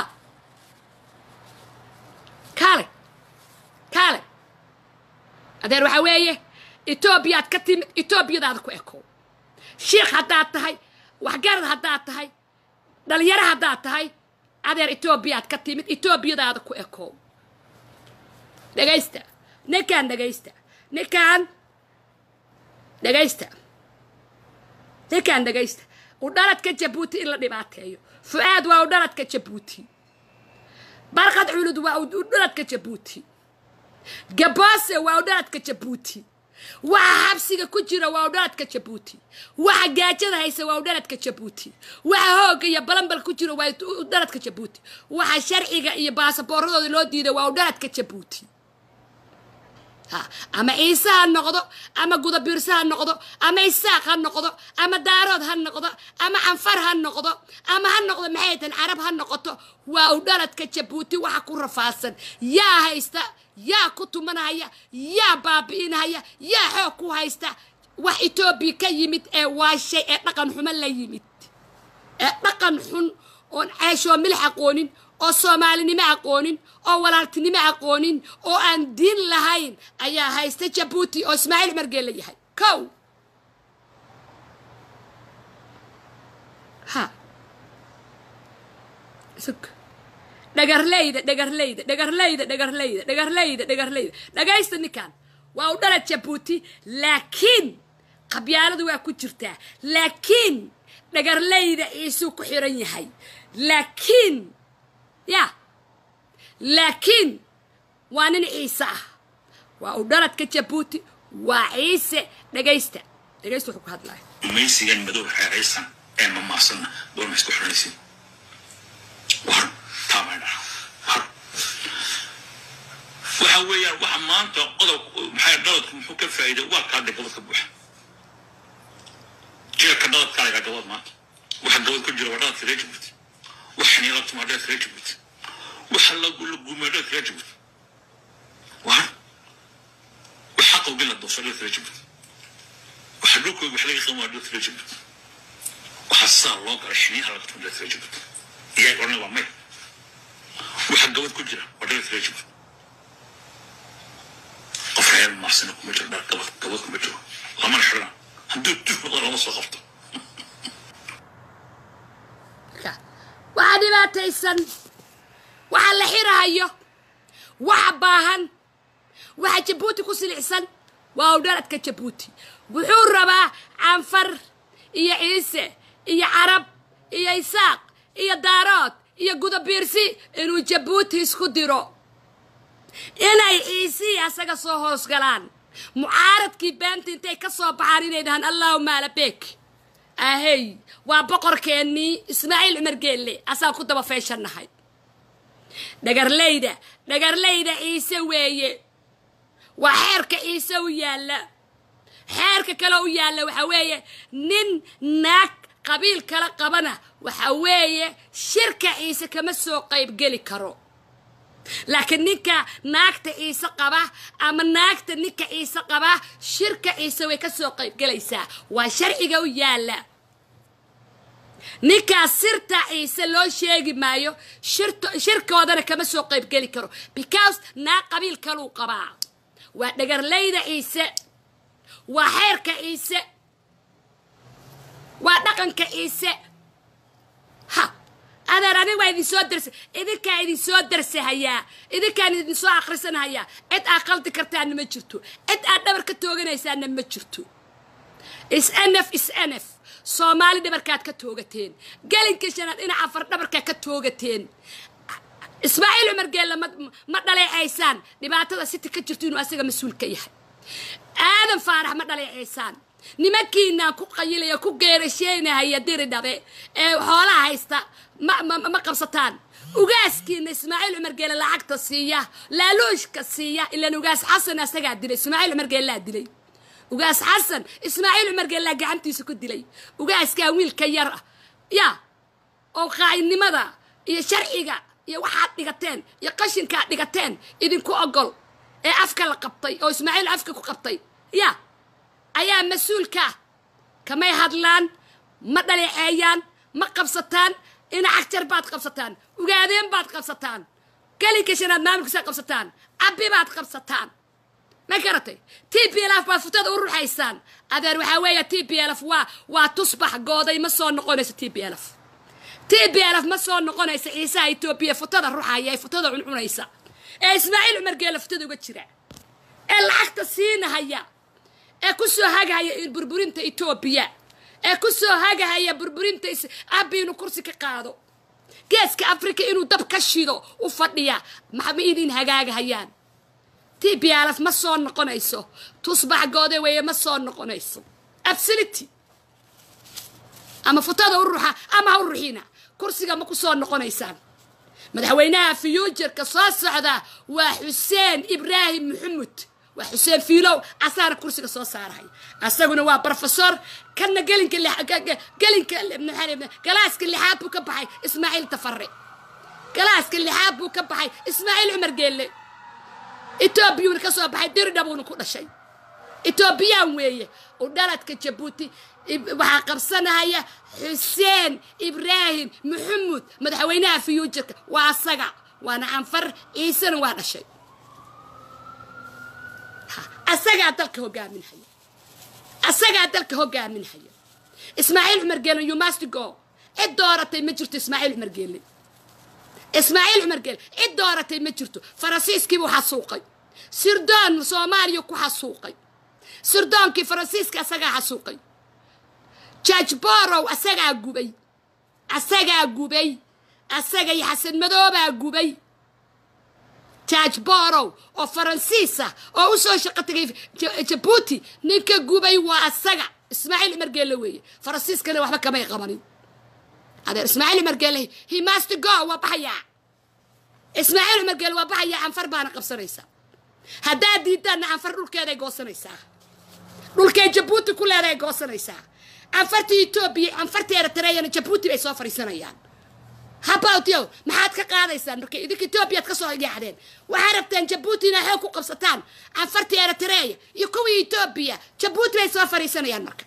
kaale kaale adeer waxaa weeye etoobiyaad ka timid etoobiyadaada ku ekow shiikh haddaad tahay waxgarad haddaad tahay dhalinyaro haddaad tahay adeer etoobiyaad ka timid etoobiyadaada ku ekow dhegaysta ninkaan dhegaysta ninkaan dhegaysta ninkaan dhegaysta udhaladka jabuuti in la dhibaateeyo fu-aad waa udhaladka jabuuti barqad culud waa udhaladka jabuuti gaboose waa udhaladka jabuuti waxa xabsiga ku jira waa udhaladka jabuuti waxa gaajada haysa waa udhaladka jabuuti waxa hoogga iyo balanbal ku jira waa udhaladka jabuuti waxa sharciga iyo baasaboorradooda loo diida waa udhaladka jabuuti ha ama ciise ha noqdo ama gudabiirse ha noqdo ama isaaq ha noqdo ama daarood ha noqdo ama canfar ha noqdo ama ha noqdo maxay tan carab ha noqoto waa u dhaladka jabuuti waxa ku rafaadsan yaa haysta yaa ku tumanahaya yaa baabi'inahaya yaa xoog ku haysta wax etoobiya ka yimid ee waashay ee dhaqan xumo la yimid ee dhaqan xun oon ceeshoo milix aqoonin oo soomaalinimo aqoonin oo walaaltinimo aqoonin oo aan diin lahayn ayaa haysta jabuuti oo ismaaciil margeel la yahay kow ha sug dhagarleyda dhagarleyda dhagarleyda dhagarleyda dhagarleyda dhagarleyda dhagaysta ninkan waa u dhalad jabuuti laakiin qabyaaladu waa ku jirtaa laakiin dhagarleyda ciisuu ku xiran yahay laakiin ya laakiin waa nin ciise ah waa u dhaladka jabuuti waa ciise dhagaysta dhagaysta wuxuu ku hadlaya gumaysigan madow xeeraysan ee mamaasanna doona isku xiranaysin war taabay dhaca war waxa weeyaan waxa maanta qodob maxay dhaladku muxuu ka faa'iiday waa kaa dhig gobodka buuxa jeerka dhaladka laga gabad maanta waxa gabad ku jira waa dhaladka reer jabuuti waxa niila tumaa dhaladka reer jabuuti waxa la guumay dhaladka reer jabuuti war waxa qowgin la doofay dhaladka reer jabuuti waxa dhulkooda wax laga qiimaa dhaladka reer jabuuti waxa saa loo galay xiniyaha laga tumaa dhaladka reer jabuuti iyaga odhanay waa may waxa gabad ku jira waa dhaladka reer jabuuti qof reer maasina kuma jiro dhar gabad gabad kuma jiro lamana xidhana hadduu tuhmado lama soo qabto waxa dhibaataysan waxa la xirahayo waxa baahan waxa jabuuti ku silicsan waa u dhaladka jabuuti wuxuu rabaa canfar iyo ciise iyo carab iyo isaaq iyo daarood iyo gudabiirsi inuu jabuuti isku diro inay ciisihii asaga soo hoos galaan mucaaradkii beenta intay ka soo baxaan inay dhahaan allahuma alabeek ahey waa boqorkeennii ismaaciil cumar geelle asaan ku daba feeshannahay dhagarleyda dhagarleyda ciise weeye waa xeerka ciise u yaalla xeerka kale u yaalla waxaa weeye nin naag qabiil kala qabana waxa weeye shirka ciise kama soo qaybgeli karo laakiin ninka naagta ciise qaba ama naagta ninka ciise qaba shirka ciise way ka soo qaybgelaysaa waa sharciga u yaalla ninkaas sirta ciise loo sheegi maayo shirkoodana kama soo qaybgeli karo because naag qabiil kaluu qabaa waa dhagarleyda ciise waa xeerka ciise waa dhaqanka ciise ha adeer anig waa idin soo darsa idinkaa idin soo darsahayaa idinkaan idin soo akhrisanahayaa cid aad qaldi kartaanna ma jirto cid aad dhabar ka tooganaysaanna ma jirto is nf is nf soomaali dhabarkaad ka toogateen gelinka shanaad dhinac afar dhabarkaa ka toogateen ismaaciil cumar geella ma dhaleecaysaan dhibaatada siti ka jirto inuu asaga mas-uul ka yahay aadan faarax ma dhaleecaysaan nimankiinaan ku qayilaya ku geerasheynahaya diri dhabe ee xoolaha haysta ma qabsataan ugaaskiina ismaaciil cumar geele lacagta siiya laaluushka siiya ilaan ugaas xasan asagaa dilay ismaaciil cumar geellaa dilay ugaas xasan ismaaciil cumar geellaa gacantiisa ku dilay ugaaskaa wiilka yar ah ya oo qaa'inimada iyo sharciga iyo waxaad dhigateen iyo qashinkaad dhigateen idinku ogol ee afka la qabtay oo ismaaciil afka ku qabtay ya ayaa mas-uulka kamay hadlaan ma dhaleeceeyaan ma qabsataan dhinac jar baad qabsataan ugaadeen baad qabsataan gelinka shanaad maamulkiisaad qabsataan cabbi baad qabsataan ma garatay t p lf baad futada u ruxaysaan adeer waxaa weeya t p lf waa waa tusbax gooday ma soo noqonayso t p lf t p lf ma soo noqonaysa ciisaha etoobiya futada ruxaya ee futada cuncunaysa ee ismaaciil cumar geela futada uga jira ee lacagta siinahaya ee ku soo hagahaya burburinta etoobiya ee ku soo hagahaya burburinta abi inuu kursi ka qaado geeska africa inuu dab ka shido u fadhiya maxma idin hagaagahayaan t b lf ma soo noqonayso tusbax goode weeye ma soo noqonayso absolity ama futada u ruxa ama ha u ruxina kursiga ma ku soo noqonaysaan madaxweynaha fiyuujarka soo socda waa xuseen ibraahim maxamud waa xuseen fiilow asaana kursiga soo saarahaya asaguna waa brofesor kana gelinka gelinka galaaska lixaad buu ka baxay ismaaciil tafare galaaska lixaad buu ka baxay ismaaciil cumar geelle etoobiyuuna ka soo baxay diridhabuuna ku dhashay etoobiyaan weeye u dhaladka jabuuti waxaa qabsanahaya xuseen ibraahim maxamuud madaxweynaha fiyuujarka waa asaga waana anfar ciisena waa dhashay asagaa dalka hogaaminhaya asagaa dalka hogaaminhaya ismaaciil cumar geelle you must go cid dooratay ma jirto ismaaciil cumar geelle ismaaciil cumar geelle cid dooratay ma jirto faransiiskiibuu xasuuqay sirdoon soomaaliya ku xasuuqay sirdoonkii faransiiska asagaa xasuuqay george borow asagaa gubay asagaa gubay asaga iyo xasan madoobaa gubay george borow oo faransiis ah oo u soo shaqo tagay jabuuti ninka gubay waa asaga ismaaciil cumar geelle weeye faransiiskana waxba kamay qabanin adeer ismaaciil cumar geelle he must go waa baxayaa ismaaciil cumar geelle waa baxayaa anfar baana qabsanaysaa haddaad diidaanna anfar dhulkeeday goosanaysaa dhulkay jabuuti ku leedahay goosanaysaa anfartii etoobiya anfartii eritreeyana jabuuti bay soo fadhiisanayaan habawtyo maxaad ka qaadaysaan marka idinka etoobiyaad ka soo yaacdeen waxaa rabteen jabuuti inaa xoog ku qabsataan anfartii eritreeya iyo kuwii etoobiya jabuuti bay soo fadhiisanayaan marka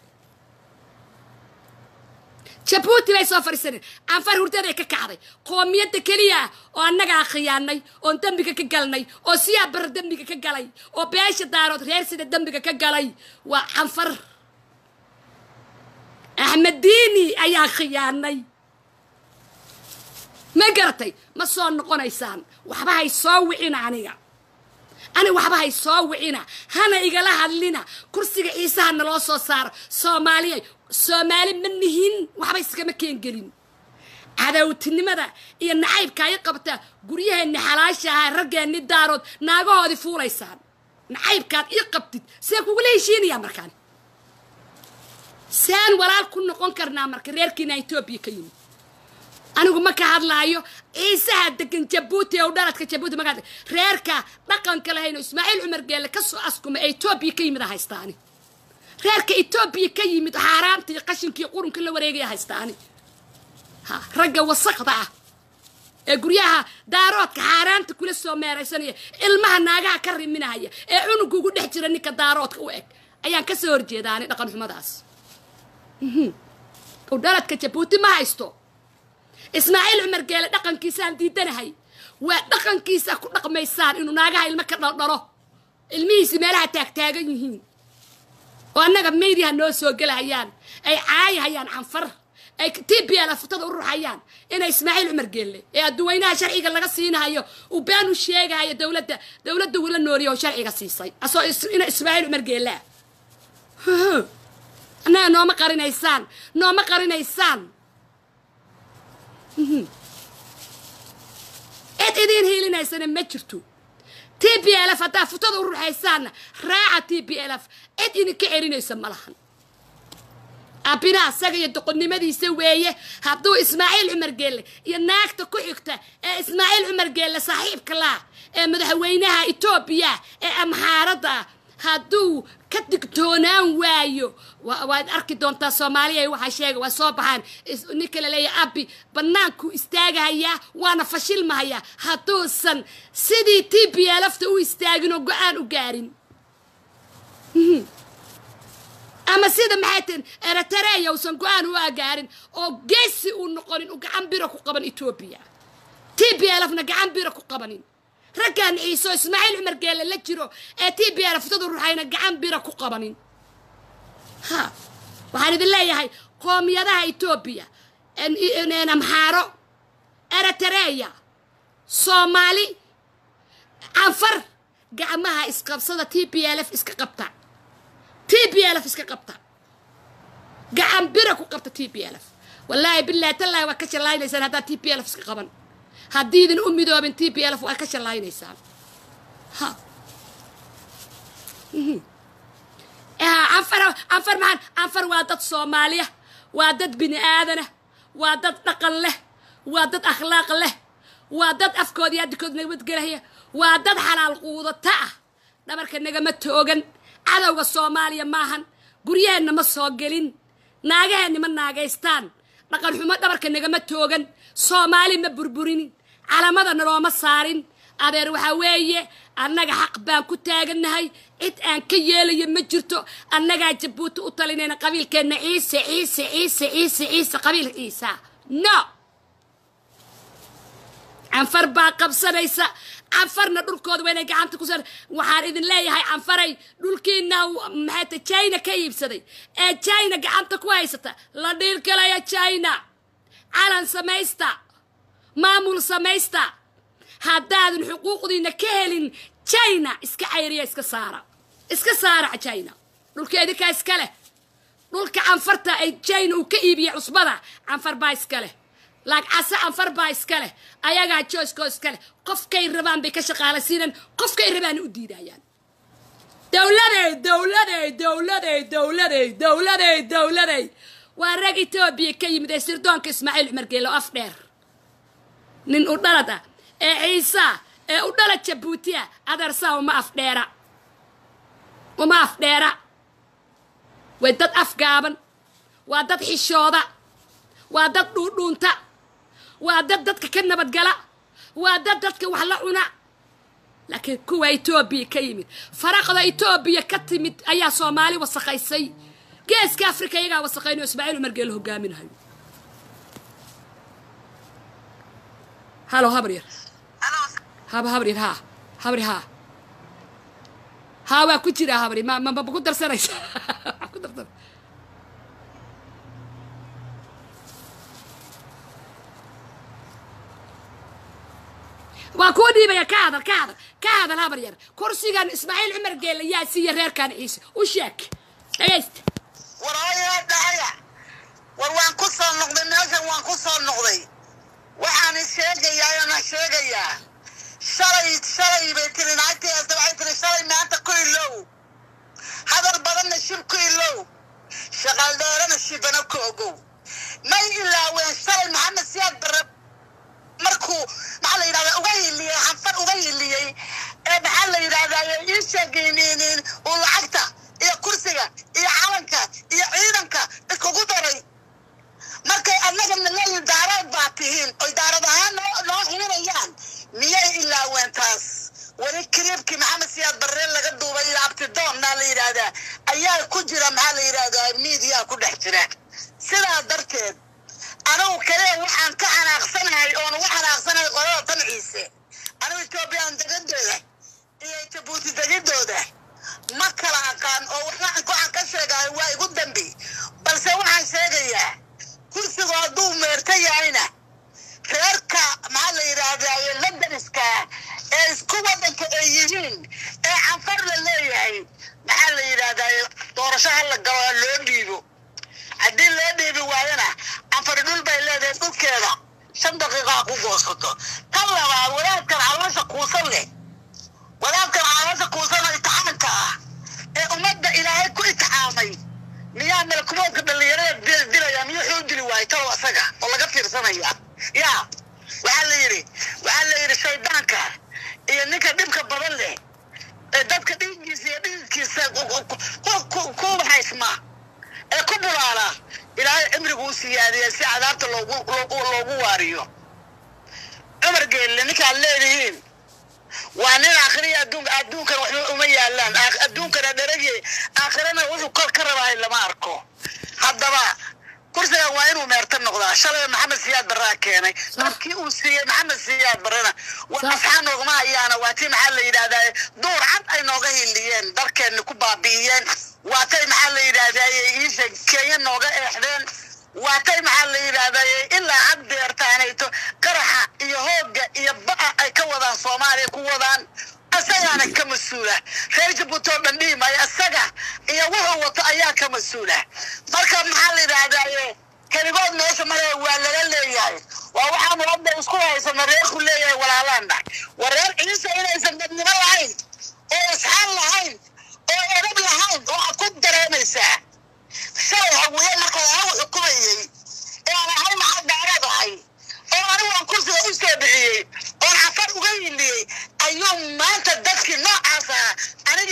jabuuti bay soo fadhiisanayaan anfar hurdaday ka kacday qoomiyadda keliya oo annagaa khiyaanay oon dembiga ka galnay oo siyaa bara dembiga ka galay oo beesha daarood reer sida dembiga ka galay waa anfar axmed diini ayaa khiyaanay ma garatay ma soo noqonaysaan waxba hay soo wicina aniga ani waxba hay soo wicina hana igala hadlina kursiga ciisaha naloo soo saaro soomaaliya soomaali ma nihin waxba iskama keengelin cadowtinimada iyo nacaybka ay qabtaa guryaheenni xalaasha ahaa raggeenni daarood naagahoodii fuulaysaan nacaybkaad ii qabtid see kugula heshiinayaa markaan saan walaal ku noqon karnaa marka reerkiina etoobiya ka yimid anigu ma ka hadlaayo ciisaha degan jabuuti oo dhaladka jabuuti magaa reerka dhaqanka lahayno ismaaciil cumar geelle ka soo askuma ee etoobiya ka yimid a haystaani reerka etoobiya ka yimid xaaraanta iyo qashinkii qurunka la wareegaya haystaani ha ragga wasaqda ah ee guryaha daaroodka xaaraanta kula soo meeraysanaya ilmaha naagaha ka riminaya ee cunuga ugu dhex jira ninka daaroodka u eg ayaan ka soo horjeedaani dhaqan xumadaas u dhaladka jabuuti ma haysto ismaaciil cumar geele dhaqankiisaan diidanahay waa dhaqankiisa ku dhaqmaysaan inuu naagaha ilmo ka dhaldhalo ilmihiisi meelaha taagtaagan yihiin oo annaga maydiha noo soo gelahayaan ay caayahayaan canfar ay t b l futada u ruxayaan inay ismaaciil cumar geelle ee adduweynaha sharciga laga siinahayo uu been u sheegahayo dowladda dowladda wula nooriya oo sharciga siisay asoo ina ismaaciil cumar geellea annaga nooma qarinaysaan nooma qarinaysaan cid idiin hiilinaysana ma jirto t b l f haddaa futada u ruxaysaanna raaca t b l f cid idinka celinaysa ma lahan abina asaga iyo doqonnimadiisa weeye hadduu ismaaciil cumar geelle iyo naagta ku xigta ee ismaaciil cumar geelle saaxiibka laa ee madaxweynaha etoobiya ee amxaaradda ah hadduu ka digtoonaan waayo waad arki doontaa soomaaliya waxaa sheega waa soo baxaan ninka la leeyahay abi bannaankuu istaagahayaa waana fashilmahayaa hadduusan sidii t b lafta u istaagin oo go-aan u gaarin ama sida maxay tihin eritareya uusan go-aan u agaarin oo geesi uu noqonin u gacan bira ku qaban etoobiya t b lfna gacan bira ku qabanin raggaan ciiso ismaaciil cumar geelle la jiro ee t b l futada ruxayna gacan bira ku qabanin ha waxaan idin leeyahay qoomiyadaha etoobiya amxaaro eritareya soomaali canfar gacmaha isqabsada t b l f iska qabta t b l f iska qabta gacan bira ku qabta t b l f wallaahi bilahi tallaahi waa ka shallaaynaysaan haddaad t b l f iska qaban haddiidin u midoobin t b l f waa ka shallaaynaysaan ha anfar anfar maxaan anfar waa dad soomaaliya waa dad bini aadana waa dad dhaqan leh waa dad akhlaaq leh waa dad afkooda iyo addikood nabadgelaya waa dad xalaal quudata ah dhabarka nagama toogan cadowga soomaaliya maahan guryaheenna ma soo gelin naagaheenna ma naagaystaan dhaqan xumo dhabarka nagama toogan soomaali ma burburinin calamada nalooma saarin adeer waxaa weeye annaga xaq baan ku taagannahay cid aan ka yeelayo ma jirto annagaa jabuuti u talinayna qabiilkeenna ciise ciise ciise ciise ciise qabiil ciisa no canfar baa qabsanaysa canfarna dhulkooda waa inay gacanta ku sar waxaan idin leeyahay canfaray dhulkiina maxayta china ka iibsaday ee china gacanta ku haysata la dhiirgalaya china calan samaysta maamul samaysta haddaadan xuquuqdiina ka helin china iska cayriya iska saara iska saara china dhulka idinkaa iska leh dhulka canfarta ay china uu ka iibiyey cusbada canfar baa iska leh laagcase canfar baa iska leh ayagaa jooskoo iska leh qofkay rabaan bay ka shaqaalaysiinan qofkay rabaan u diidayaan dowladey dowladey dowladey dowladey dowladey dowladey waa rag etoobiya ka yimid ee sirdoonka ismaaciil cumar geelo af dheer nin u dhalad ah ee ciisaa ee u dhalad jabuutiya adeersaa uma afdheera uma afdheera way dad afgaaban waa dad xishooda waa dad dhuudhuunta waa dad dadka ka nabadgala waa dad dadka wax la cuna laakiin kuwa etoobiya ka yimid faraqda etoobiya ka timid ayaa soomaali wasakhaysay geeska afrika iyagaa wasakhayn oo ismaaciil umar geelo hogaaminayo halo habar yar haba habar yar haa habar haa haa waa ku jiraa habari ma ma ma ku darsanaysa Waa ku darsan waa kuu dhiibaya ka hadal ka hadal ka hadal habar yar kursigan ismaaciil cumar geele yaa siiya reerkan ciise u sheeg dhegaysta war hooyaa dhahaya war waan ku soo noqday meeshan waan ku soo noqday waxaan sheegayaa oona sheegayaa shalay shalay bay tiri naagtiyaasta waxay tiri shalay maanta ku ilow hadal badanna shib ku ilow shaqaaldheerana shibana ku ogow may ilaaween shalay maxamed siyaad bare markuu maxaa la yidhahdaa uga hiliyey xanfar uga hiliyey ee maxaa la yidhahdaa ii sheegaynin uu lacagta iyo kursiga iyo calanka iyo ciidanka iskugu daray markay annagana leeyihin daarood baa tihiin oy daarad ahaan noo noo xiinayaan miyay ilaaween taas weli kiriibkii maxamed siyaad barreen laga duubay iyo abtidoonnaa la yidhaahdaa ayaa ku jira maxaa la yidhahdaa miidiyaa ku dhex jira sidaa darteed anigu kale waxaan ka xanaaqsanahay oon uga xanaaqsanahay qolada tan ciise anigu etoobiyaan degidooda iyo jabuuti degidooda ma kala aqaan oo waxaan waxaan ka sheegahay waa igu dambi balse waxaan sheegayaa kursigu hadduu meerta yahayna reerka maxaa la yidhaahdaa londoniska ee isku waddanka ay yihiin ee canfar la leeyahay maxaa la yidhaahdaa doorasho ha la galo ha loo dhiibo haddii loo dhiibi waayana canfari dhul bay leedahay dhulkeeda shan daqiiqa ha ku goosato tan labaad wadaadkan caloosha kuusan leh wadaadkan caloosha kuusan oo itixaamka ah ee ummadda ilaahay ku itixaamay miyaa malkumoodka dhallinyarada dil- dilaya miyuu xuu dili waayay talow asaga oo laga fiirsanaya yaa waxaa la yidhi waxaa la yidhi shaydaanka iyo ninka dhibka badan leh ee dadka dhiiggiisa iyo dhiigkiisa ku- ku- ku- ku- ku haysma ee ku bulaala ilaahay cimrigu u siyaadiya si cadaabta loogu loogu loogu waariyo cumar geelle ninkaad leedihiin waa nin aakhiriya adduunka adduunkan waxba uma yaalaan Aak- adduunkana dheragye aakhirana wuxuu kor ka rabahay lama arko haddaba kursigan waa inuu meerta noqdaa shalay maxamed siyaad barraa keenay dadkii uu siiyey maxamed siyaad barrena waa Sax. asxaa noogma hayaana waa tii maxaa la yidhahdaa duur cad ay nooga hiliyeen dalkeenna ku baabi'iyeen waa tay maxaa la yidhahdaa iisha kenya nooga eexdeen waa tay maxaa la yidhahdaa ilaa had deertaanayto qaraxa iyo hoogga iyo ba'a ay ka wadaan soomaaliya ku wadaan asagaana ka mas-uula reer jabuuti oo dhan dhihi maayo asaga iyo wuxuu wato ayaa ka mas-uula marka maxaa la yidhahdaa keligood meesha mare waa laga leeyahay waa waxaanu hadda isku haysana reerku leeyahay walaalaana waa reer ciise inaysan dadnimo lahayn oo isxaan lahayn oo edab lahayn waxaad ku dareemaysaa shalay hawiye marka anagu xukumayey ee aan ahay maxaa daarad ahay oo anigu aan kursiga u soo bixiyey oon cafar uga hiliyey ayuu maanta dadkii noocaas ahaa aniga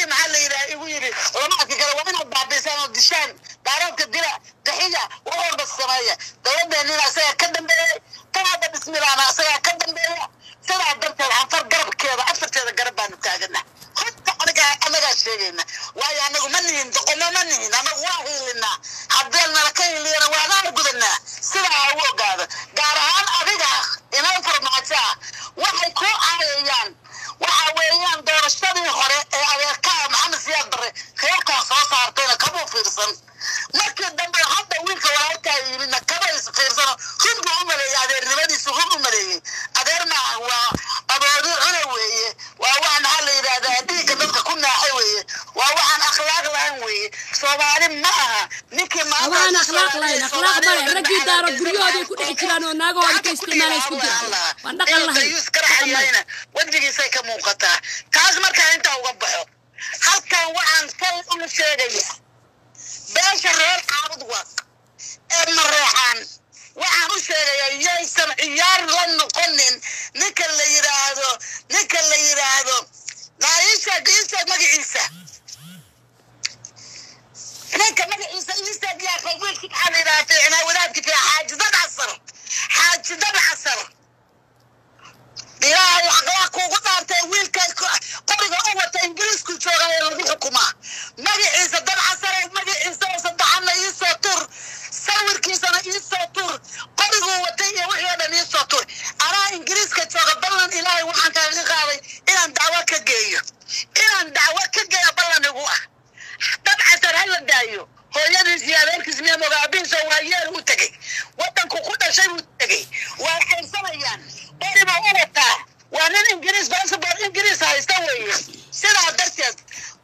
dowladeenina asagaa ka dambeeyey tan hadda bismilaana asagaa ka dambeeya sidaa darteed anfar garabkeeda afarteeda garab baanu taagana horta aniga anagaa sheegayna waayo anagu ma nihin doqomo ma nihin anagu waa hiilinaa haddii nala ka hiiliyana waanaan gudanaa sidaa ha u ogaado gaar ahaan adiga inaan farmaajo ah waxay ku caayayaan waxa weeyaan doorashadii hore ee adeerkaa maxamed siyaad barre reerkaa soo saartayna kamuu fiirsan markii dambe hadda wiilka walaalkaa yimidna kama is fiirsano run buu u maleeyey adeernimadiisu run u maleeyey adeer maaha waa aboodi cuna weeye waa wax maxaa la yidhahdaa dhiigga dadka ku naaxay weeye waa waxaan akhlaaq lahayn weeye soomaali ma aha ninkii maanta waan akhlaaq lahayn akhlaaq male raggii daaro guryahooday ku dhex jiraan oo naagahooda ka isticmaala isku jira waan dhaqan lahayn dhaqan male. lahayn wejigiisay ka muuqataa taas markaa intaa uga baxo halkan waxaan kal u sheegaya beesha reer caabud waq ee mareexaan waxaan u sheegayaa yaysan ciyaar la noqonin ninka la yidhaahdo ninka la yidhaahdo naisha isa magaciisa ninka magaciisa isa diyaaqo wiilkii maxaa la yidhaha fiicnaa wadaadki fiica xaajidad casar xaajidad casar ilaahay aqlaa kuugu dhaartay wiilka qoriga u wata ingiriisku jooga ee lagu xukumaa magaciisa dad casare magaciisa oo saddexana iisoo tur sawirkiisana iisoo tur qoriguu watay iyo wixii oo dhan iisoo tur anaa ingiriiska jooga ballan ilaahay waxaan kaaga qaaday inaan dacwo ka geeyo inaan dacwo ka geeyo ballan igu ah dad casar ha la daayo hooyadiis iyo adeerkiis miya mogaabiinso waa yeel u tegey wadanku ku dhashay buu tegey waa xayrsanayaan bari buu u wataa waa nin ingiriis basabor ingiriis haysta weeye sidaa darteed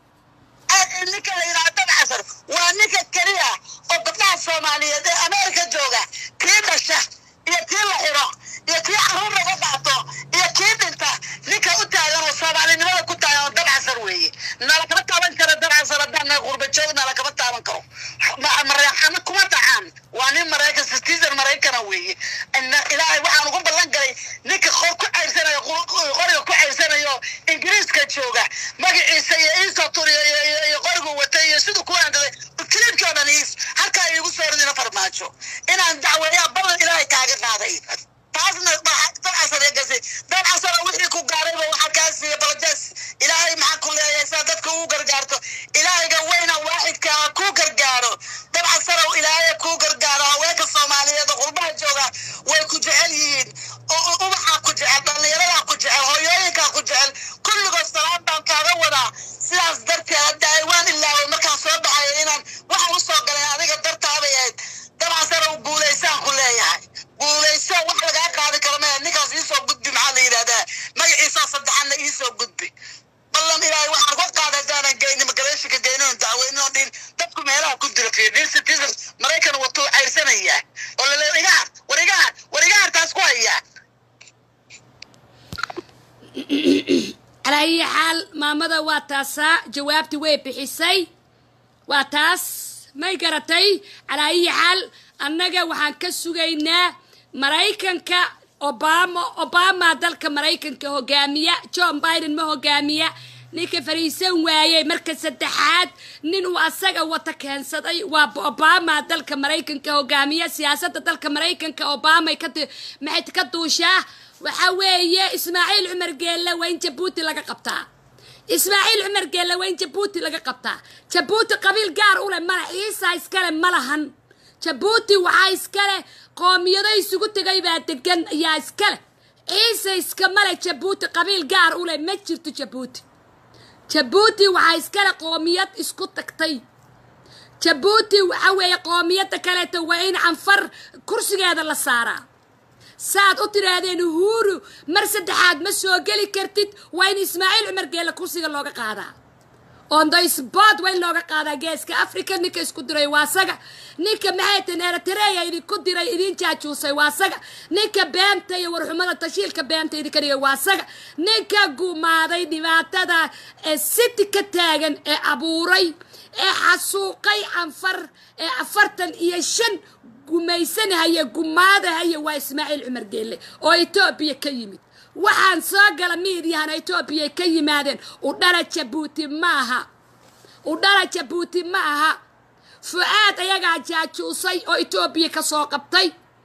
a- ninka la yidhaha dad casar waa ninka keliya oo gabdhaha soomaaliyeed ee ameerika jooga kii dhasha iyo kii la xiro iyo kii caruur laga qaato iyo kii dhinta ninka u taagan oo soomaalinimada ku taagan oo dad casar weeye nala kama taaban karo dad casar haddaan qurba joog nala kama taaban karo Ma- mareexana kuma dhacaan waa nin maraykan citizen maraykana weeye Ina- ilaahay waxaan ugu ballan galay ninka qor ku cayrsanayo qor- qoriga ku cayrsanayo ingiriiska jooga magaciisa iyo iisoo turiyo iyo- iyo- iyo qorigu watay iyo siduu ku aandaday kilibkii oo dhan iis halkaa iigu soo ridina farmaajo inaan dacweeyaa ballan ilaahay kaaga qaaday taasna dad casar ee gasay dad casara wixii ku gaarayba waxaa kaa siiya balajaas ilaahay maxaa ku leeyahay saa dadka ugu gargaarto ilaahayga weyna waaxidka ha kuu gargaaro dad casarow ilaahay kuu gargaaro haweenka soomaaliyeed oo qurbaha jooga way ku jecel yihiin u- u- ubaxaa ku jecel dhallinyaradaa ku jecel hooyooyinkaa ku jecel kulligood salaam baan kaaga wadaa sidaas darteed hadda ay waan ilaaway markaan soo baxaya inaan waxaan usoo galay adiga dartaabay ahayd dad casarow guulaysaan ku leeyahay guulayso wax lagaa qaadi karo maya ninkaas iisoo gudbi maxaa la yidhahdaa magaciisa saddexanna iisoo gudbi ballan ilaahay waxaan uga qaada haddaanan geynin magareeshinka geynin dacweynin oo dhin dadku meelaha ku dira fiir nin citizen maraykan watuu cayrsanayaa oo laleeya igaar war igaar war igaar taas ku hayaa calaa ayi xaal maamada waa taasaa jawaabtii way bixisay waa taas may garatay calaa ayi xaal annaga waxaan ka sugaynaa maraykanka obama obama dalka maraykanka hogaamiya john biden ma hogaamiya ninka fariisan waayey marka saddexaad nin uu asaga wata keensaday waa obama dalka maraykanka hogaamiya siyaasadda dalka maraykanka obamay ka ti- maxay ka duushaa waxa weeye ismaaciil cumar geelle waa in jabuuti laga qabtaa ismaaciil cumar geelle waa in jabuuti laga qabtaa jabuuti qabiil gaar u leh mala ciisa iskale ma lahan jabuuti waxaa iskale qoomiyado isugu tegay baa degan ayaa iskale ciise iskamale jabuuti qabiil gaar u leh ma jirto jabuuti jabuuti waxaa iskale qoomiyad isku tagtay jabuuti waxa weeye qoomiyadda kaleeto waa in canfar kursigeeda la saaraa saad u tidhaahdeen uhuru mar saddexaad ma soo geli kartid waa in ismaaciil cumar geelle kursiga looga qaadaa on the spot waa in looga qaadaa geeska africa ninka isku diray waa saga ninka maxay tan eritrea idinku diray idin jaajuusay waa saga ninka beenta iyo warxumada tashiilka beenta idinka dhigay waa saga ninka gumaaday dhibaatada ee city ka taagan ee abuuray ee xasuuqay canfar ee afartan iyo shan gumaysanahaya gumaadahaya waa ismaaciil cumar geelle oo etoobiya ka yimid waxaan soo gala miidyahana etoobiya ka yimaadeen udhala jabuuti ma aha udhala jabuuti ma aha fu-aad ayagaa jaajuusay oo etoobiya ka soo qabtay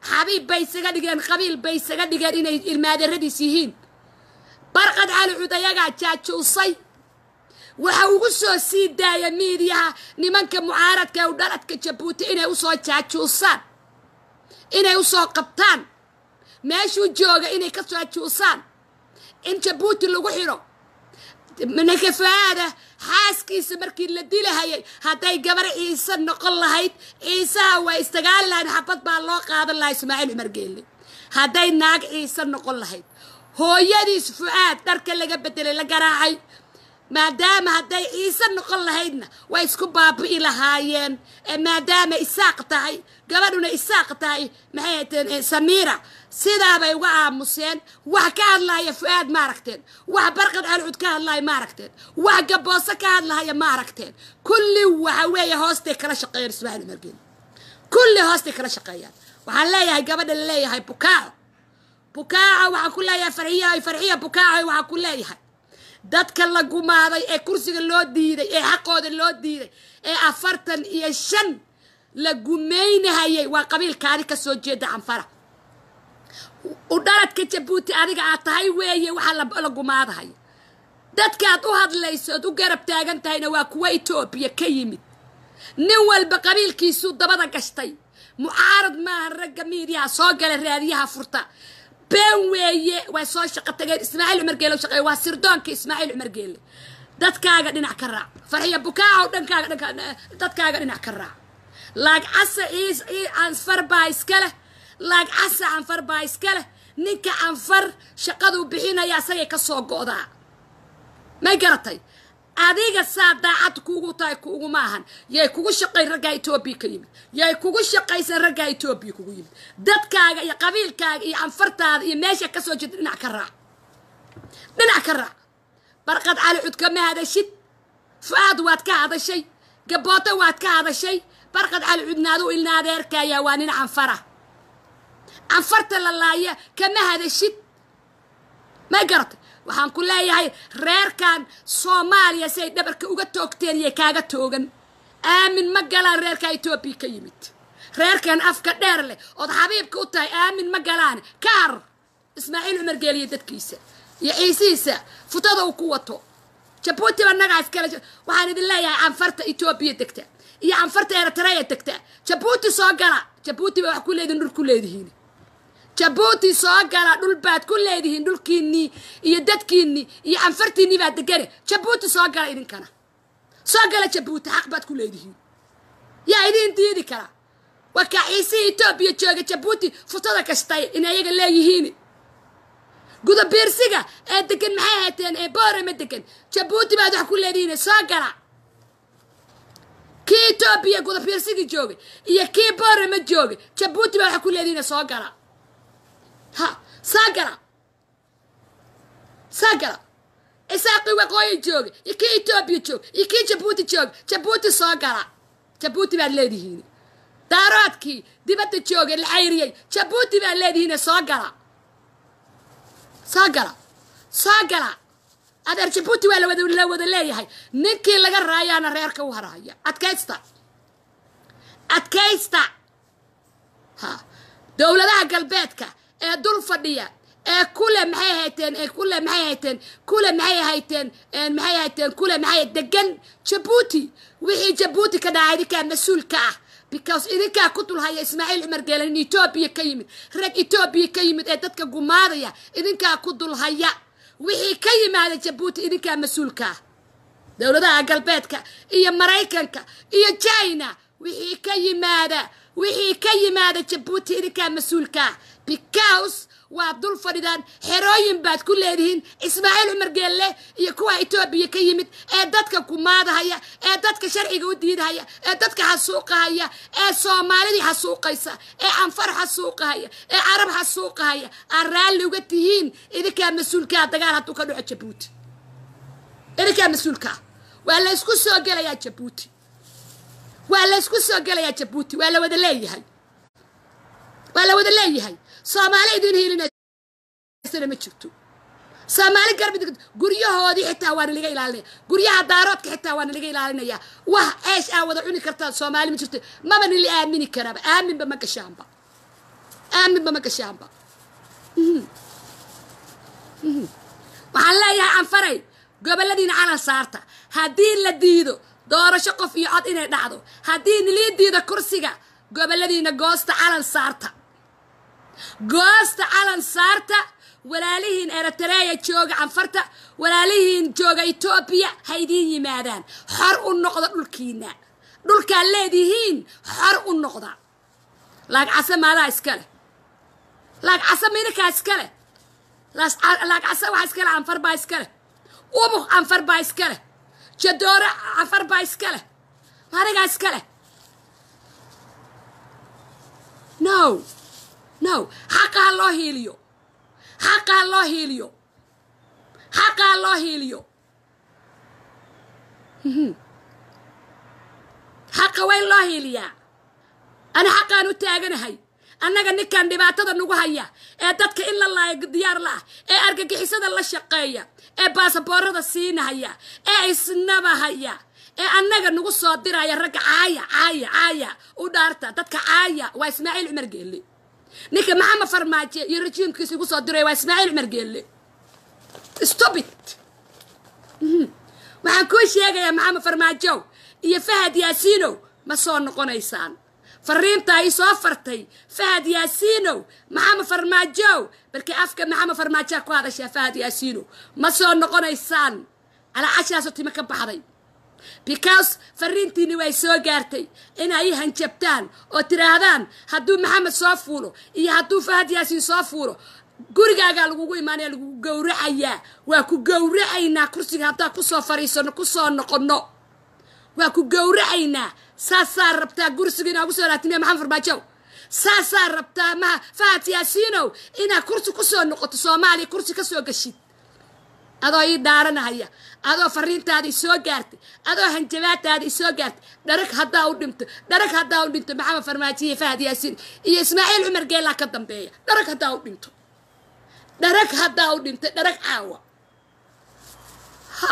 xabiib bay isaga dhigeen qabiil bay isaga dhigeen inay ilmaadeeradiis yihiin barqad cali cud ayagaa jaajuusay waxa ugu soo sii daaya miidiyaha nimanka mucaaradka ee u dhaladka jabuuti inay usoo jaajuusaan inay usoo qabtaan meeshuu jooga inay ka jaajuusaan in jabuuti lagu xidho ninka fa-aada xaaskiisa markii la dilahayay hadday gabar ciise noqon lahayd ciisaha waa istagaali lahayd xabad baa loo qaadan lahaa ismaaciil cumar geelle hadday naag ciise noqon lahayd hooyadiis fu-aad dharka laga bedelay la garaacay maadaama hadday ciise noqon lahaydna way isku baabi'i lahaayeen maadaama isaaq tahay gabadhuna isaaq tahay maxay hateen samiira sidaabay uga aamuseen wax ka hadlaaya fu-aad ma aragteen wax barqad calcud ka hadlaaya ma aragteen wax gabooso ka hadlahaya ma aragteen kulli waxa weeye hoostay kala shaqeeyaan ismaaciil umargeen kulli hoostay kala shaqeeyaan waxaan leeyahay gabadha la leeyahay bukaaco bukaaco waxaan ku leeyahay farxiya farxiya bukaaco waxaan ku leeyahay dadka la gumaaday ee kursiga loo diiday ee xaqooda loo diiday ee afartan iyo shan la gumaynahayay waa qabiilkaadi ka soo jeeda canfara u dhaladka jabuuti adiga aad tahay weeye waxaa la gumaadahaya dadkaad u hadlayso ood u garab taagan tahayna waa kuwa etoobiya ka yimid nin walba qabiilkiisuu dabada gashtay mucaarad maaha ragga miidiyaha soo gala raadiyaha furta been weeye way soo shaqo tageen ismaaciil cumar geele shaqeey waa sirdoonka ismaaciil cumar geele dadkaaga dhinac ka raac farxiya bukaaco dhankaaga dhanka dadkaaga dhinac ka raac laag casa ciis canfar baa iska leh laag casa canfar baa iska leh ninka canfar shaqaduu bixinaya asagay ka soo go'daa may garatay adiga saa daacad kuugu tahay kuuguma ahan yay kugu shaqayn raggaa etoobiya ka yimid yay kugu shaqaysan raggaa etoobiya kugu yimid dadkaaga iyo qabiilkaaga iyo canfartaada iyo meesha ka soo jeeda dhinac ka raac dhinac ka raac barqad cali cud kama hadashid fu-aad waad ka hadashay gabooto waad ka hadashay barqad cali cudna aduu ilnaadeerkaayaa waa nin canfara canfarta la laaya kama hadashid may garatay waxaan ku leeyahay reerkan soomaaliya si ay dhabarka uga toogteen iyo kaaga toogan aamin ma galaan reerka etoobiya ka yimid reerkan afka dheer leh ood xabiibka u tahay aamin ma galaan ka har ismaaciil cumar geeliya dadkiisa iyo ciisihiisa futada uu ku wato jabuutiba nagaa iskale waxaan idin leeyahay canfarta etoobiya degta iyo canfarta eritreya degta jabuuti soo gala jabuuti ba wax ku leedihin dhul ku leedihiin jabuuti soo gala dhul baad ku leedihiin dhulkiinnii iyo dadkiinnii iyo canfartiinnii baad degane jabuuti soo gala idinkana soo gala jabuuti xaq baad ku leedihiin yaa idiin diidi kara waa kaa ciisihii etoobiya jooga jabuuti futada kastay inay ayaga leeyihiin gudabiirsiga ee degan maxay hayteen ee boorama degan jabuuti baad wax ku leedihiin soo gala kii etoobiya gudabiirsigii joogay iyo kii boorama joogay jabuuti baad wax ku leedihiin soo gala ha saa gala saa gala isaaqii waqooyi jooga iyo kii etoobiya jooga iyo kii jabuuti jooga jabuuti soo gala jabuuti baad leedihiin daaroodkii dibadda joogay la cayriyey jabuuti baad leedihiin soo gala soo gala soo gala adeer jabuuti waa lawada la wada leeyahay ninkii laga raayaana reerka u haraya adkaysta adkaysta ha dowladaha galbeedka ee dul fadhiya ee kule maxay hayteen ee kule maxay hayteen kule maxay hayteen maxay hayteen kule maxay degan jabuuti wixii jabuuti ka dhacay idinkaa mas-uulka ah because idinkaa ku dulhaya ismaaciil cumar geelen etoobiya ka yimid rag etoobiya ka yimid ee dadka gumaadaya idinkaa ku dulhaya wixii ka yimaada jabuuti idinkaa mas-uulka ah dowladaha galbeedka iyo maraykanka iyo china wixii ka yimaada wixii ka yimaada jabuuti idinkaa mas-uulka ah because waad dul fadhidaan xerooyin baad ku leedihiin ismaaciil cumar geelle iyo kuwa etoobiya ka yimid ee dadka kumaadahaya ee dadka sharciga u diidahaya ee dadka xasuuqahaya ee soomaalidii xasuuqaysa ee canfar xasuuqahaya ee carab xasuuqahaya aad raalli uga tihiin idinkaa mas-uulkaa dagaal hadduu ka dhaco jabuuti idinkaa mas-uulkaa waa la ysku soo gelayaa jabuuti waa la ysku soo gelayaa jabuuti waa la wada leeyahay waa la wada leeyahay soomaali idin hiilinasana ma jirto soomaali garbi guryahoodii xitaa waana laga ilaalinaya guryaha daaroodka xitaa waana laga ilaalinaya wax ceesh aa wada cuni kartaan soomaali ma jirto maba nila aamini karaaba aaminba ma gashaanba labadaa midba ma gashaanba waxaan leeyahay canfaray goboladiina calan saarta haddii la diido doorasho qof iyo cod inay dhacdo haddii nilii diido kursiga goboladiina goosta calan saarta goosta calan saarta walaalihiin eritreya jooga canfarta walaalihiin jooga etoobiya ha idiin yimaadaan xor u noqda dhulkiina dhulkaad leedihiin xor u noqda laagcase maadaa iska leh laagcase midinkaa iska leh laagcase waxa iska leh canfar baa iska leh ubuk canfar baa iska leh jadoore canfar baa iska leh adigaa iska leh no no xaqa ha loo hiiliyo xaqa ha loo hiiliyo xaqa ha loo hiiliyo xaqa way loo hiiliyaa ani xaqaan u taaganahay annaga ninkan dhibaatada nagu haya ee dadka in la laayo diyaar la ah ee argagixisada la shaqeeya ee baasaboorada siinahaya ee isnabahaya ee annaga nagu soo diraya ragga caaya caaya caaya u dhaarta dadka caaya waa ismaaciil cumar geelle ninka maxamed farmaajo iyo rajiimkiisa igu soo diray waa ismaaciil cumar geelle stupid waxaan kuu sheegayaa maxamed farmaajow iyo fahad yaasiinow ma soo noqonaysaan fariintaa ii soo fartay fahad yaasiinow maxamed farmaajow balkii afka maxamed farmaajaa ku hadashaa fahad yaasiinow ma soo noqonaysaan calaacashaasoo timo ka baxday because fariintiini way soo gaartay inay hanjabtaan oo tidhaahdaan hadduu maxamed soo fuulo iyo hadduu fahad yaasiin soo fuulo gurigaagaa lagugu imaanaya lagugu gowracayaa waa ku gowracaynaa kursiga haddaan kusoo fariisano kusoo noqonno waa ku gowracaynaa saasaa rabtaa gursiga inaa kusoo laatimiya maxamed farmaajow saasaa rabtaa maha fahad yaasiinow inaad kursi kusoo noqoto soomaaliya kursi ka soo gashid adoo ii dhaaranahaya adoo fariintaada isoo gaartay adoo hanjabaataada isoo gaartay dharag haddaa u dhinto dharag haddaa u dhinto maxamed farmaajiyo fahad yaasiin iyo ismaaciil cumar geelaa ka dambeeya dharag haddaa u dhinto dharag haddaa u dhintay dharag caawa ha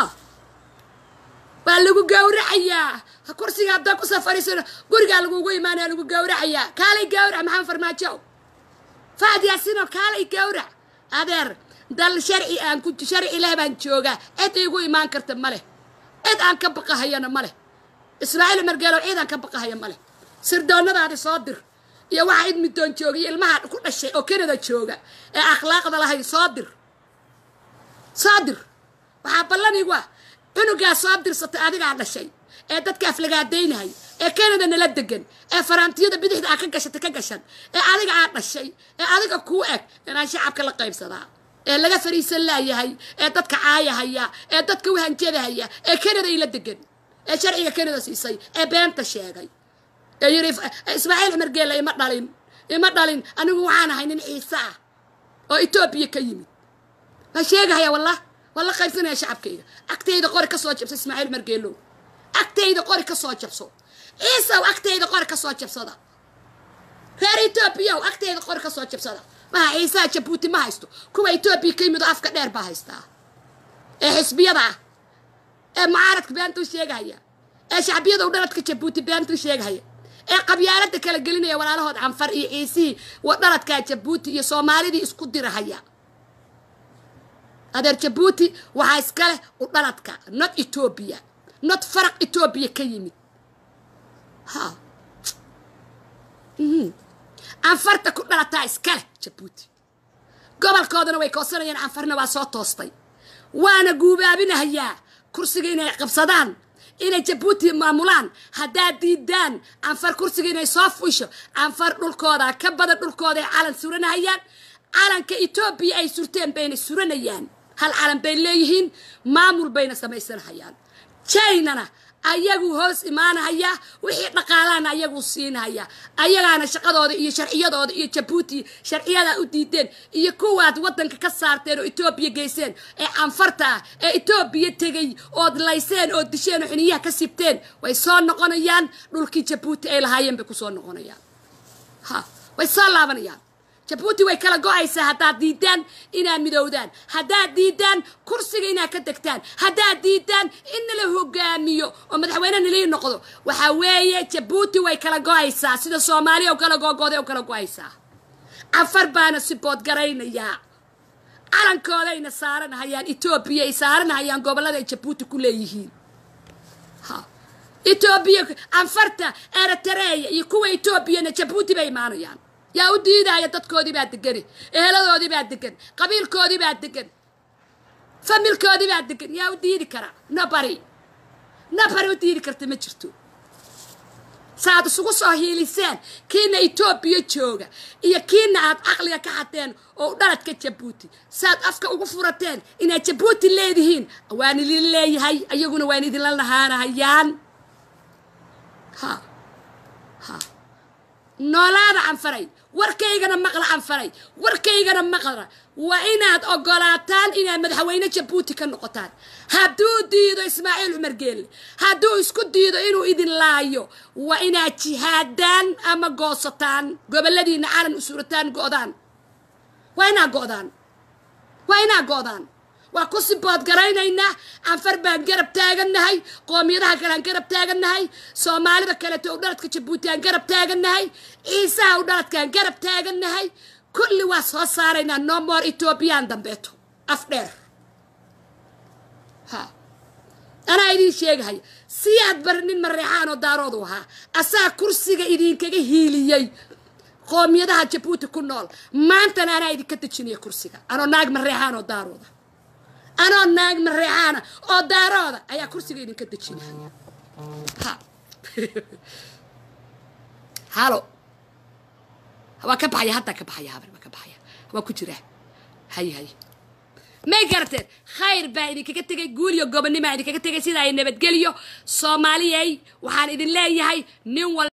waa lagu gowracayaa kursiga haddaa kusoo fariisano gurigaa lagugu imaanaya lagu gowracayaa kaalay gowrac maxamed farmaajo fahad yaasiinoo kaalay gowrac adeer dal sharci aan ku sharci leh baan joogaa cid iigu imaan karta ma leh cid aan ka baqahayana ma leh ismaaciil margeelow cid aan ka baqahaya ma leh sirdoonnadaadi soo dir iyo waxa id middoon jooga iyo ilmaha ku dhashay oo kanada jooga ee akhlaaqda lahayn soo dir soo dir waxaa ballan igu ah cunugaa soo dirsatay adigaa dhashay ee dadka aflagaadaynay ee kanada nala degan ee faraantiyada bidixda aa ka gashatay ka gashan ee adiga aa dhashay ee adiga kuu eg inaan shacabka la qaybsadaa ee laga fariisan laayahay ee dadka caayahaya ee dadka u hanjadahaya ee kanada ila degan ee sharciga kanada siisay ee beenta sheegay ee yiri ismaaciil cumar geela ima dhalin ima dhalin anigu waxaan ahay nin ciise ah oo etoobiya ka yimid waa sheegahaya wallah waa la qaybsanaya shacabkayga agtayda qori ka soo jabso ismaaciil cumar geelow agtayda qori ka soo jabso ciisow agtayda qori ka soo jabsada reer etoobiyaw agtayda qori ka soo jabsada maha ciisaha jabuuti ma haysto kuwa etoobiya ka yimid oo afka dheer baa haystaa ee xisbiyada ah ee mucaaradka beentuu sheegahaya ee shacbiyada u dhaladka jabuuti beentuu sheegahaya ee qabyaalada kala gelinaya walaalahood canfar iyo ciisihii dhaladkaa jabuuti iyo soomaalidii isku dirahaya adeer jabuuti waxaa iska leh u dhaladka not etoobiya not faraq etoobiya ka yimid ha canfarta ku dhalataa iska leh jabuuti gobolkoodana way koosanayaan canfarna waa soo toostay waana guubaabinahayaa kursiga inay qabsadaan inay jabuuti maamulaan haddaad diidaan canfar kursiga inay soo fuisho canfar dhulkooda ka badan dhulkooda ay calan suranahayaan calanka etoobiya ay surteen bayna suranayaan hal calan bay leeyihiin maamul bayna samaysanahayaan jainana ayagu hoos imaanahaya wixii dhaqaalaana ayagu siinahaya ayagaana shaqadooda iyo sharciyadooda iyo jabuuti sharciyadaa u diideen iyo kuwaad wadanka ka saarteen oo etoobiya geyseen ee canfarta ah ee etoobiya tegay ood layseen oo disheen oo xiniyaha ka sibteen way soo noqonayaan dhulkii jabuuti ay lahaayeen bay kusoo noqonayaan ha way soo laabanayaan jabuuti way kala go-aysaa haddaad diidaan inaad midowdaan haddaad diidaan kursiga inaad ka degtaan haddaad diidaan in nala hogaamiyo oo madaxweyne nalii noqdo waxaa weeye jabuuti way kala go-aysaa sida soomaaliya u kala googooday u kala go-aysaa canfar baana sibood garaynayaa calankoodayna saaranahayaan etoobiya ay saaranahayaan gobollada ay jabuuti ku leeyihiin ha etoobiya canfarta eritareya iyo kuwa etoobiyana jabuuti bay imaanayaan yaa u diidaya dadkoodii baa degani eeladoodii baa degan qabiilkoodii baa degan familkoodii baa degan yaa u diidi kara nabari nabari u diidi karta ma jirto saaad isugu soo hiiliseen kiina etoobiya jooga iyo kiina aad caqliga ka xateen oo dhaladka jabuuti saaad afka ugu furateen inaad jabuuti leedihiin waan idin leeyahay ayaguna waan idinla lahaanahayaan ha ha noolaada canfaray warkaygana maqla canfaray warkaygana maqla waa inaad ogolaataan inaad madaxweyne jabuuti ka noqotaan hadduu diido ismaaciil cumar geelle hadduu isku diido inuu idin laayo waa inaad jihaadaan ama goosataan goboladiina calan u surataan go'daan waa inaad go'daan waa inaad go'daan waa ku sibood garaynaynaa canfar baan garab taagannahay qoomiyadaha kale aan garab taagannahay soomaalida kaleeto u dhaladka jabuuti aan garab taagannahay ciisaha u dhaladkaan garab taagannahay kulli waa soo saaraynaa no more etoobiyaan dambeeto af dheer ha anaa idiin sheegahaya si aad bari nin mareexaan oo daaroodu ahaa asaa kursiga idinkaga hiiliyey qoomiyadaha jabuuti ku nool maantana anaa idinka dejinaya kursiga anoo naag mareexaan oo daarooda anoo naag mareexaana oo daarooda ayaa kursiga idinka dejinaya ha halo waa ka baxaya haddaa ka baxaya habar waa ka baxaya waa ku jira hay hay may garateen khayr baa idinkaga tegay guul iyo gobonnimaa idinkaga tegay sidaa ay nabadgeliyo soomaaliyay waxaan idin leeyahay nin wal